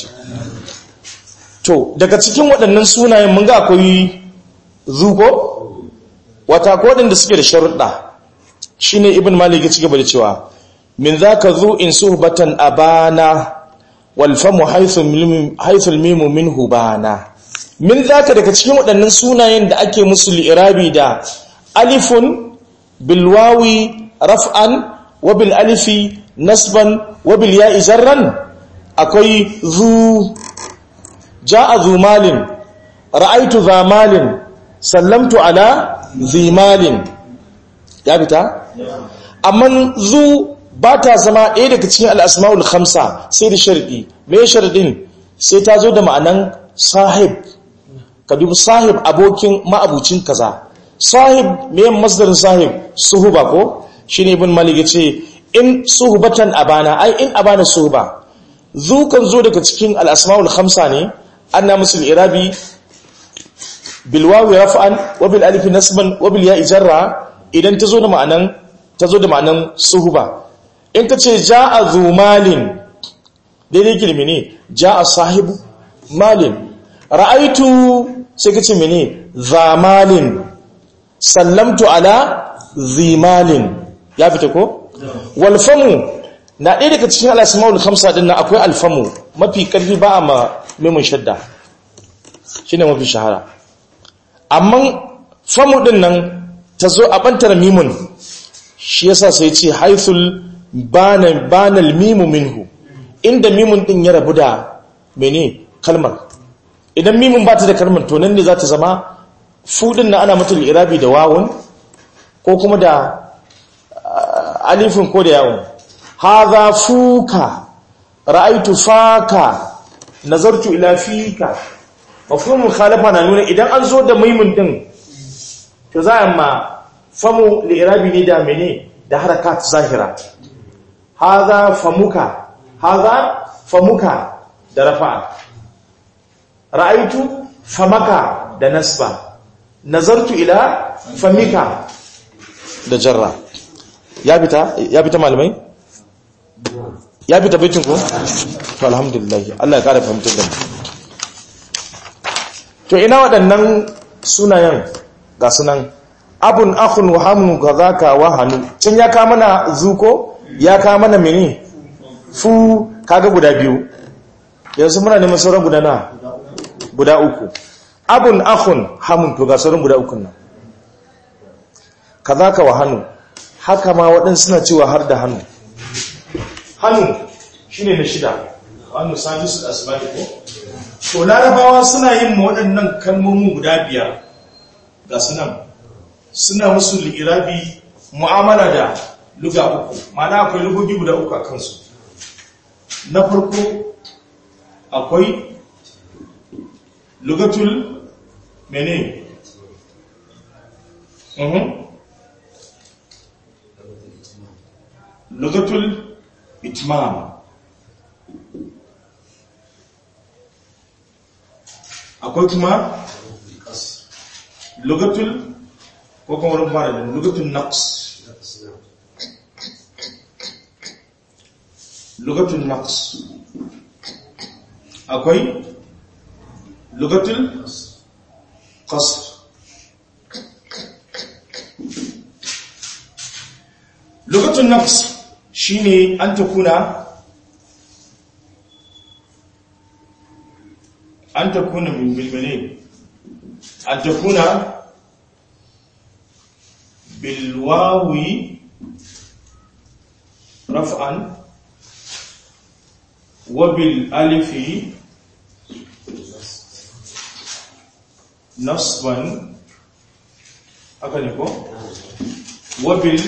to daga cikin waɗannan sunayen mun ga akwai zuko wata ko waɗanda suke da sharuɗa shine ibn malik ya ci gaba da cewa min zaka zu in suhbatan abana wal famu haythu mimu minhu bana min zaka daga cikin waɗannan sunayen da ake musu li'irabi da alifun bil wawi raf'an wa bil alifi nasban wa bil ya'i jarran akwai zu ja'a zu malin ra'aytu za malin sallamtu ala zi malin ya fita amma zu ba ta zama ɗaya daga cikin al'asma'ul khamsa sai da sharɗi mai sharɗin sai ta zo da ma'anan sahib ka dubi sahib abokin ma'abucin kaza sahib mai masdarin sahib suhuba ko shi ne ibn malik ya ce in suhubatan abana ai in abana suhuba zu kan zo daga cikin al'asma'ul khamsa ne ana musul irabi bilwawi raf'an wa bil alifi nasban wa bil ya'i jarra idan ta zo da ma'anan ta zo da ma'anan suhuba in ka ce ja a zu malin daidai girmi ne ja a sahibu malin ra'aitu sai ka ce mene za malin sallamtu ala zi malin ya fita ko? walfamu na ɗaya daga cikin al'asma'ul kamsa ɗin na akwai alfamu mafi ƙarfi ba a mimun shadda shi ne mafi shahara amma famu ɗin nan ta zo a ɓantar mimun shi yasa sai ce haithul banal mimu minhu inda mimun din ya rabu da mene kalmar idan mimun ba ta da kalmar to nan ne za ta zama fudin na ana mutul irabi da wawun ko kuma da alifin ko da yawon haza fuka ra'aitu faka nazartu ila fika mafhumul khalafa na nuna idan an zo da mimun din to za a ma famu li'irabi ne da mene da harakat zahira haza famuka haza famuka da rafa'a ra'aitu famaka da nasba nazartu ila famika da jarra ya fita ya fita malamai ya fita baitin ko to alhamdulillah Allah ya kara fahimtar da mu to ina waɗannan sunayen ga sunan abun akhun wa hamun kazaka wa hanu can ya ka mana zuko ya ka mana mene fu kaga guda biyu yanzu muna neman sauran guda na guda uku abun akhun hamun to ga sauran guda uku nan kazaka wa hanu haka ma waɗansu suna cewa har da hannu hannu shine na shida hannu sabisu da asibati ko to larabawa suna yin waɗannan kalmomin guda biyar ga sunan suna musu li'irabi mu'amala da luga uku mana akwai lugogi guda uku a kansu na farko akwai lugatul mene lugatul itmam akwai kuma lugatul ko kuma wurin fara da lugatul naqs lugatul naqs akwai lugatul qasr lugatul nafs shine an takuna an takuna min bilbane an takuna bilwawi raf'an wa bil alifi nasban haka ne ko wa bil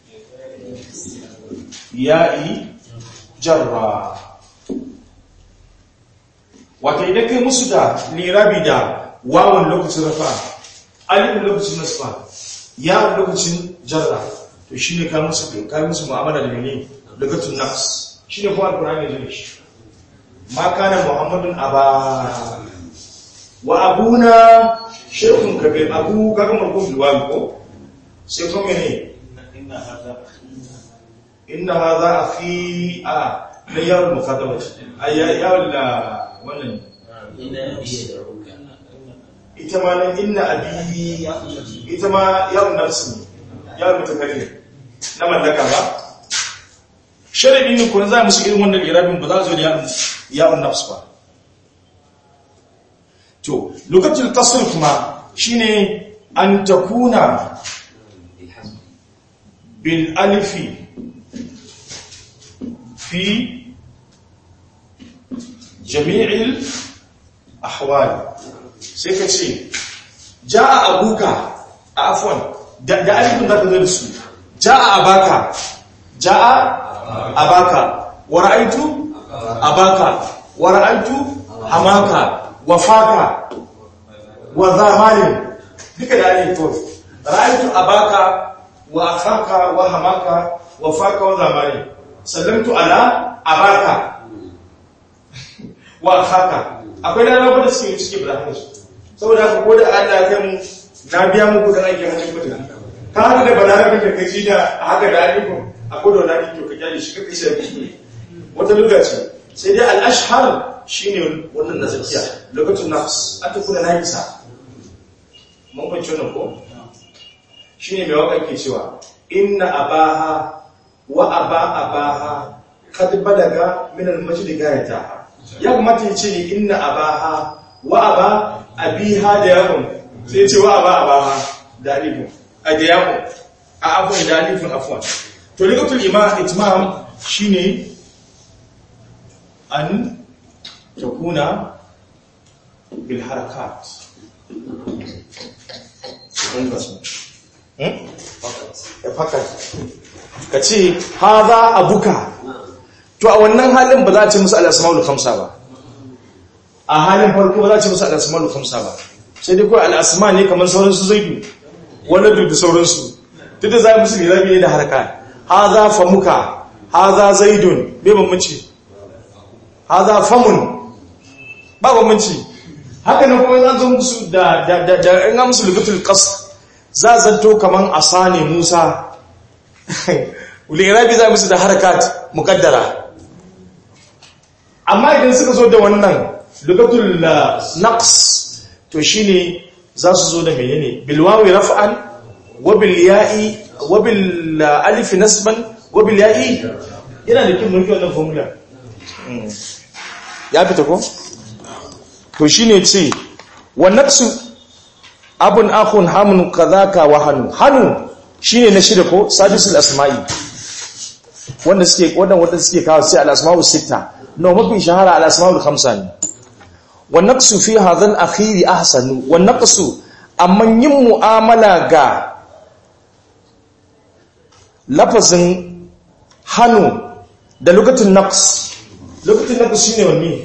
ya'i jarra wata idan kai musu da lirabi da wawan lokacin rafa alifin lokacin nasba yawon lokacin jarra to shi ne kamun su kamun musu mu'amala da mene lokacin nafs shi ne kuma alkurani da shi ma kana muhammadun aba wa abuna shekun kabir abu kaga markon bilwami ko sai kuma mene inna hadha akhi a na yawon mukadama a yawon da wannan ita ma nan inna abi ita ma yawon nafsi ne yawon mutakalli na mallaka ba sharadin ne kun za musu irin wannan irabin ba za zo da yawon nafs ba to lokacin kasar kuma shine an takuna bil alifi fi jami'il ahwal sai ka ce ja'a abuka a afwan da alifin da ka zo da su ja'a abaka ja'a abaka wa ra'aitu abaka wa ra'aitu hamaka wa faka wa zamalin duka da alifin to ra'aitu abaka wa akhaka wa hamaka wa faka wa zamalin sallamtu ala abaka wa akhaka akwai da rabu da suke suke bada hannu saboda haka ko da Allah ya kai mu na biya muku dan aikin hannun mutum ka haka da balarabe da kaji da haka da alifin akwai da wani to ka kyale shi kake sai kuskure wata lugha ce sai dai al-ashhar shine wannan na zakiya lokacin nafs an tafi da nafisa mun bace wannan ko shine mai waka ke cewa inna abaha wa aba abaha kad balaga min al-majd gayataha ya kamata ya ce ne inna abaha wa aba abiha da yawon sai ce wa aba abaha da alifin a da yawon a abuwa da alifin afuwan to ligatul itmam shine an takuna bil harakat ka ce haza abuka to a wannan halin ba za a ce musu al'asma'ul khamsa ba a halin farko ba za a ce musu al'asma'ul khamsa ba sai dai kawai al'asma ne kamar sauransu zaidu wani da sauransu duk da za a musu lirabi ne da harka haza famuka haza zaidun bai bambanci haza famun ba bambanci haka nan kuma an zo musu da da da da in ga musu lugatul qas za zanto kaman asani musa lirabi za musu da harakat muqaddara amma idan suka zo da wannan lugatul naqs to shine za su zo da menene bil wawi raf'an wa bil ya'i wa bil alif nasban wa bil ya'i yana da kin mulki wannan formula ya fita ko to shine ce wa naqsu abun akhun hamun kadhaka wa hanu hanu shine na shida ko sadisul asma'i wanda suke wanda wanda suke kawo sai al asma'u sita no mafi shahara al asma'ul khamsa ne wa naqsu fi hadha al akhir ahsanu wa naqsu amma yin mu'amala ga lafazin hanu da lokacin naqs lokacin naqs shine wanne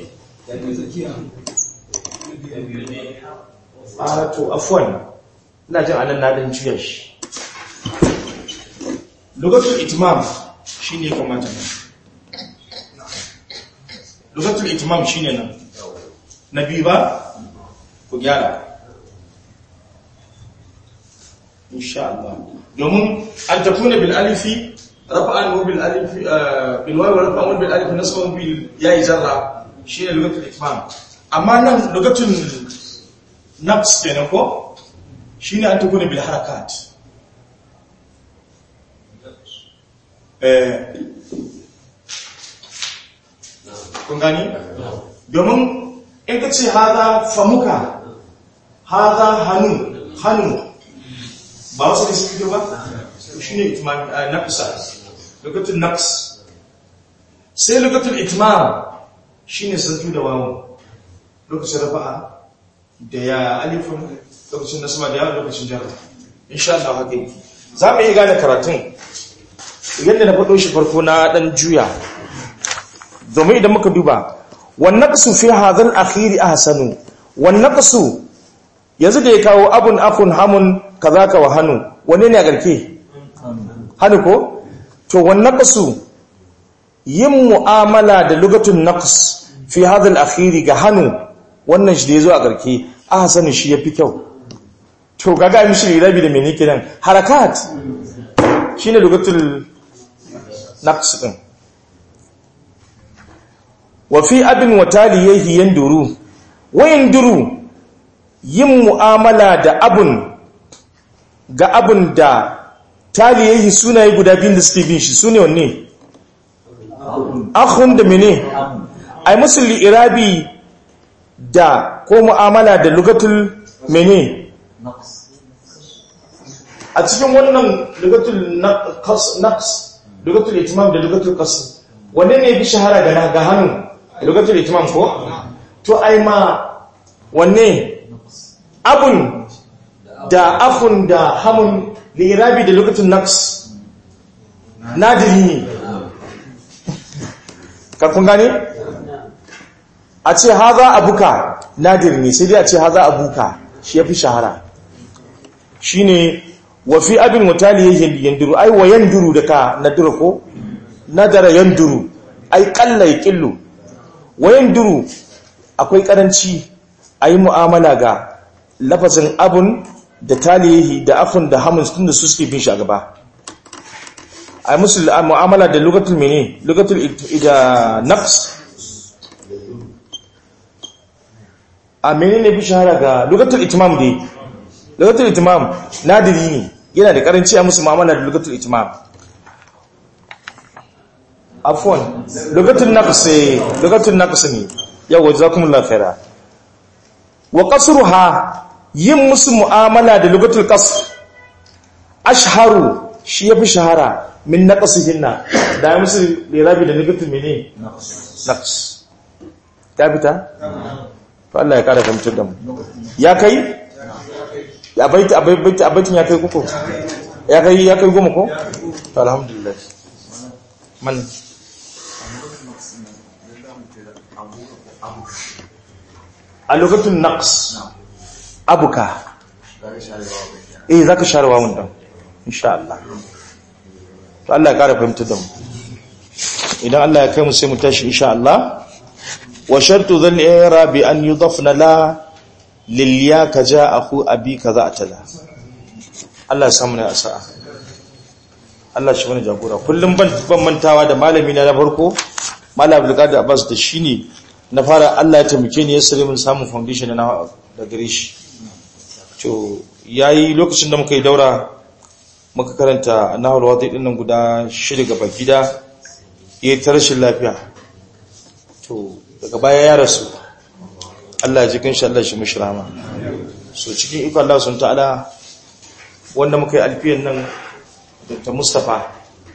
a to afwan ina jin anan na dan juya shi lokacin itmam shine kamata lokacin itmam shine nan na biyu ba ku gyara insha Allah domin an tafuna bil alifi rafa'an wa bil alifi bil wawi rafa'an wa bil alifi nasban bil yayi zarra shine lokacin itmam amma nan lokacin nafs kenan ko shine an tukuna bil harakat eh kun gani domin in ka ce haza famuka haza hannu hannu ba wasu da suke ba shi ne nafsa lokacin nafs sai lokacin itmar shi ne sarki da wawon lokacin rafa'a da ya alifin lokacin nasaba da ya lokacin jara insha Allah haka yi za mu yi gane karatun yadda na faɗo shi farko na ɗan juya domin idan muka duba wannan ƙasu fi hazan akhiri a hasanu wannan ƙasu yanzu da ya kawo abun akun hamun kaza ka wa hannu wane ne a garke hannu ko to wannan ƙasu yin mu'amala da lugatun naqs fi hazan akhiri ga hannu wannan shi da ya zo a garke a hasanu shi ya fi kyau to gaga mishi rabi da mene kenan harakat shine lugatul naqs din wa fi abin wa taliyahi yanduru wa yanduru yin mu'amala da abun ga abun da taliyahi sunaye guda biyun da suke bin shi sune wanne akhun da mene ai musulli irabi da ko mu'amala da lugatul mene a cikin wannan lugatul naqs lugatul itimam da lugatul qasr wanne ne bi shahara ga ga hannu lugatul itimam ko to ai ma wanne abun da afun da hamun lirabi da lugatul naqs nadiri ne ka kun gane a ce haza abuka nadir ne sai dai a ce haza abuka shi yafi shahara shine wa fi abin mutali yanduru ai wa yanduru da ka nadura ko nadara yanduru ai kalla yaqillu wa yanduru akwai karanci ayi mu'amala ga lafazin abun da talihi da afun da hamun tunda su suke bin shi a gaba ai musu mu'amala da lugatul mene lugatul ida nafs a menene bi shahara ga lugatul itimam dai lugatul itimam nadiri ne yana da karanci a musu mu'amala da lugatul itimam afwan lugatul naqs lugatul naqs ne yawa jazakumullahu khaira wa qasruha yin musu mu'amala da lugatul qasr ashharu shi yafi shahara min naqsihinna da ya musu lirabi da lugatul mene naqs ta fita to Allah ya kara fahimtar da mu ya kai ya baiti a baiti a baitin ya kai kuku ya kai ya kai goma ko to alhamdulillah man a lokacin naqs abuka eh zaka share wawun dan insha Allah to Allah ya kara fahimtar da mu idan Allah ya kai mu sai mu tashi insha Allah wa shartu dhal i'rab an yudafna la lil ya kaja akhu abi kaza atala Allah ya samu ne asa'a Allah shi bane jagora kullum ban ban mantawa da malami na na farko malam Abdul Qadir Abbas da shine na fara Allah ya taimake ni ya sare mun samun foundation na da gare shi to yayi lokacin da muka yi daura muka karanta nahul wadi din nan guda shida gaba gida yayi ta rashin lafiya to daga baya ya rasu Allah ya ji kanshi Allah shi mishi rahama so cikin iko Allah sun ta'ala wanda muka yi alfiyan nan Dr. Mustapha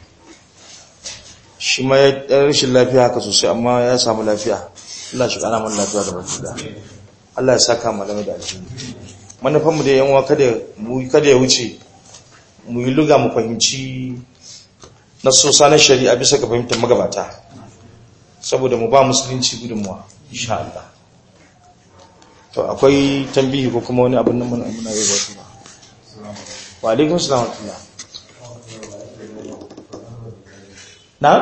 shi ma ya rashin lafiya haka sosai amma ya samu lafiya Allah shi kana mana lafiya da barka Allah ya saka mu da alheri manufan mu da yan uwa kada mu kada ya wuce mu yi luga mu fahimci nasosa na shari'a bisa ga fahimtar magabata saboda mu ba musulunci gudunmuwa insha Allah to akwai tambihi ko kuma wani abin nan muna muna yi wasu ba wa alaikum salam wa na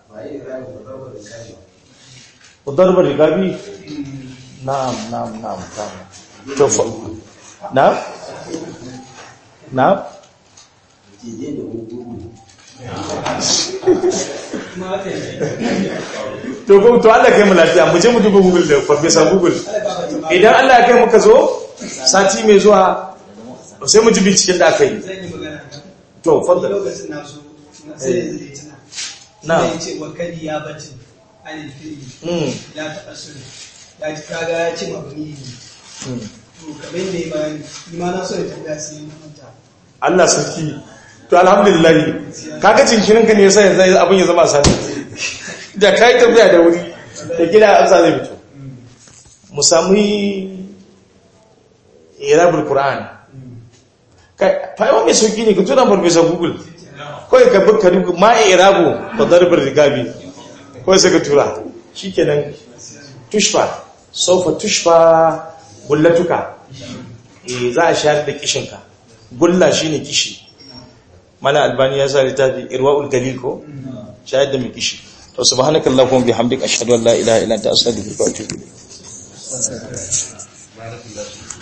udarbar rigabi na'am na'am na'am na'am to fa na'am na'am to ko to Allah kai mu lafiya mu je mu duba Google da Professor Google idan Allah ya kai muka zo sati mai zuwa sai mu ji binciken da aka yi zan yi magana to fadda lokacin na so sai zai tuna Na. ya ce wa kadi ya bacin anil fili mm ya taɓa sulu ya ci kaga ya ce mabni ne mm. to kamar yadda ya bayani ni ma na so ya tambaya sai na manta Allah sarki to alhamdulillah kaga jinkirin ka ne yasa yanzu abin ya zama sani da kai tafiya da wuri da gida amsa zai fito mu samu irabul qur'an kai fa mai sauki ne ka tura farfesa google kawai ka bi ka duka ma irabu ba darbar rigabi kawai sai ka tura shikenan tushfa saufa tushfa gullatuka eh za a shayar da kishinka gulla shine kishi mana albani ya sa littafi irwaul galil ko shayar da mai kishi to subhanakallahumma bihamdika ashhadu an la ilaha illa anta astaghfiruka wa atubu ilayk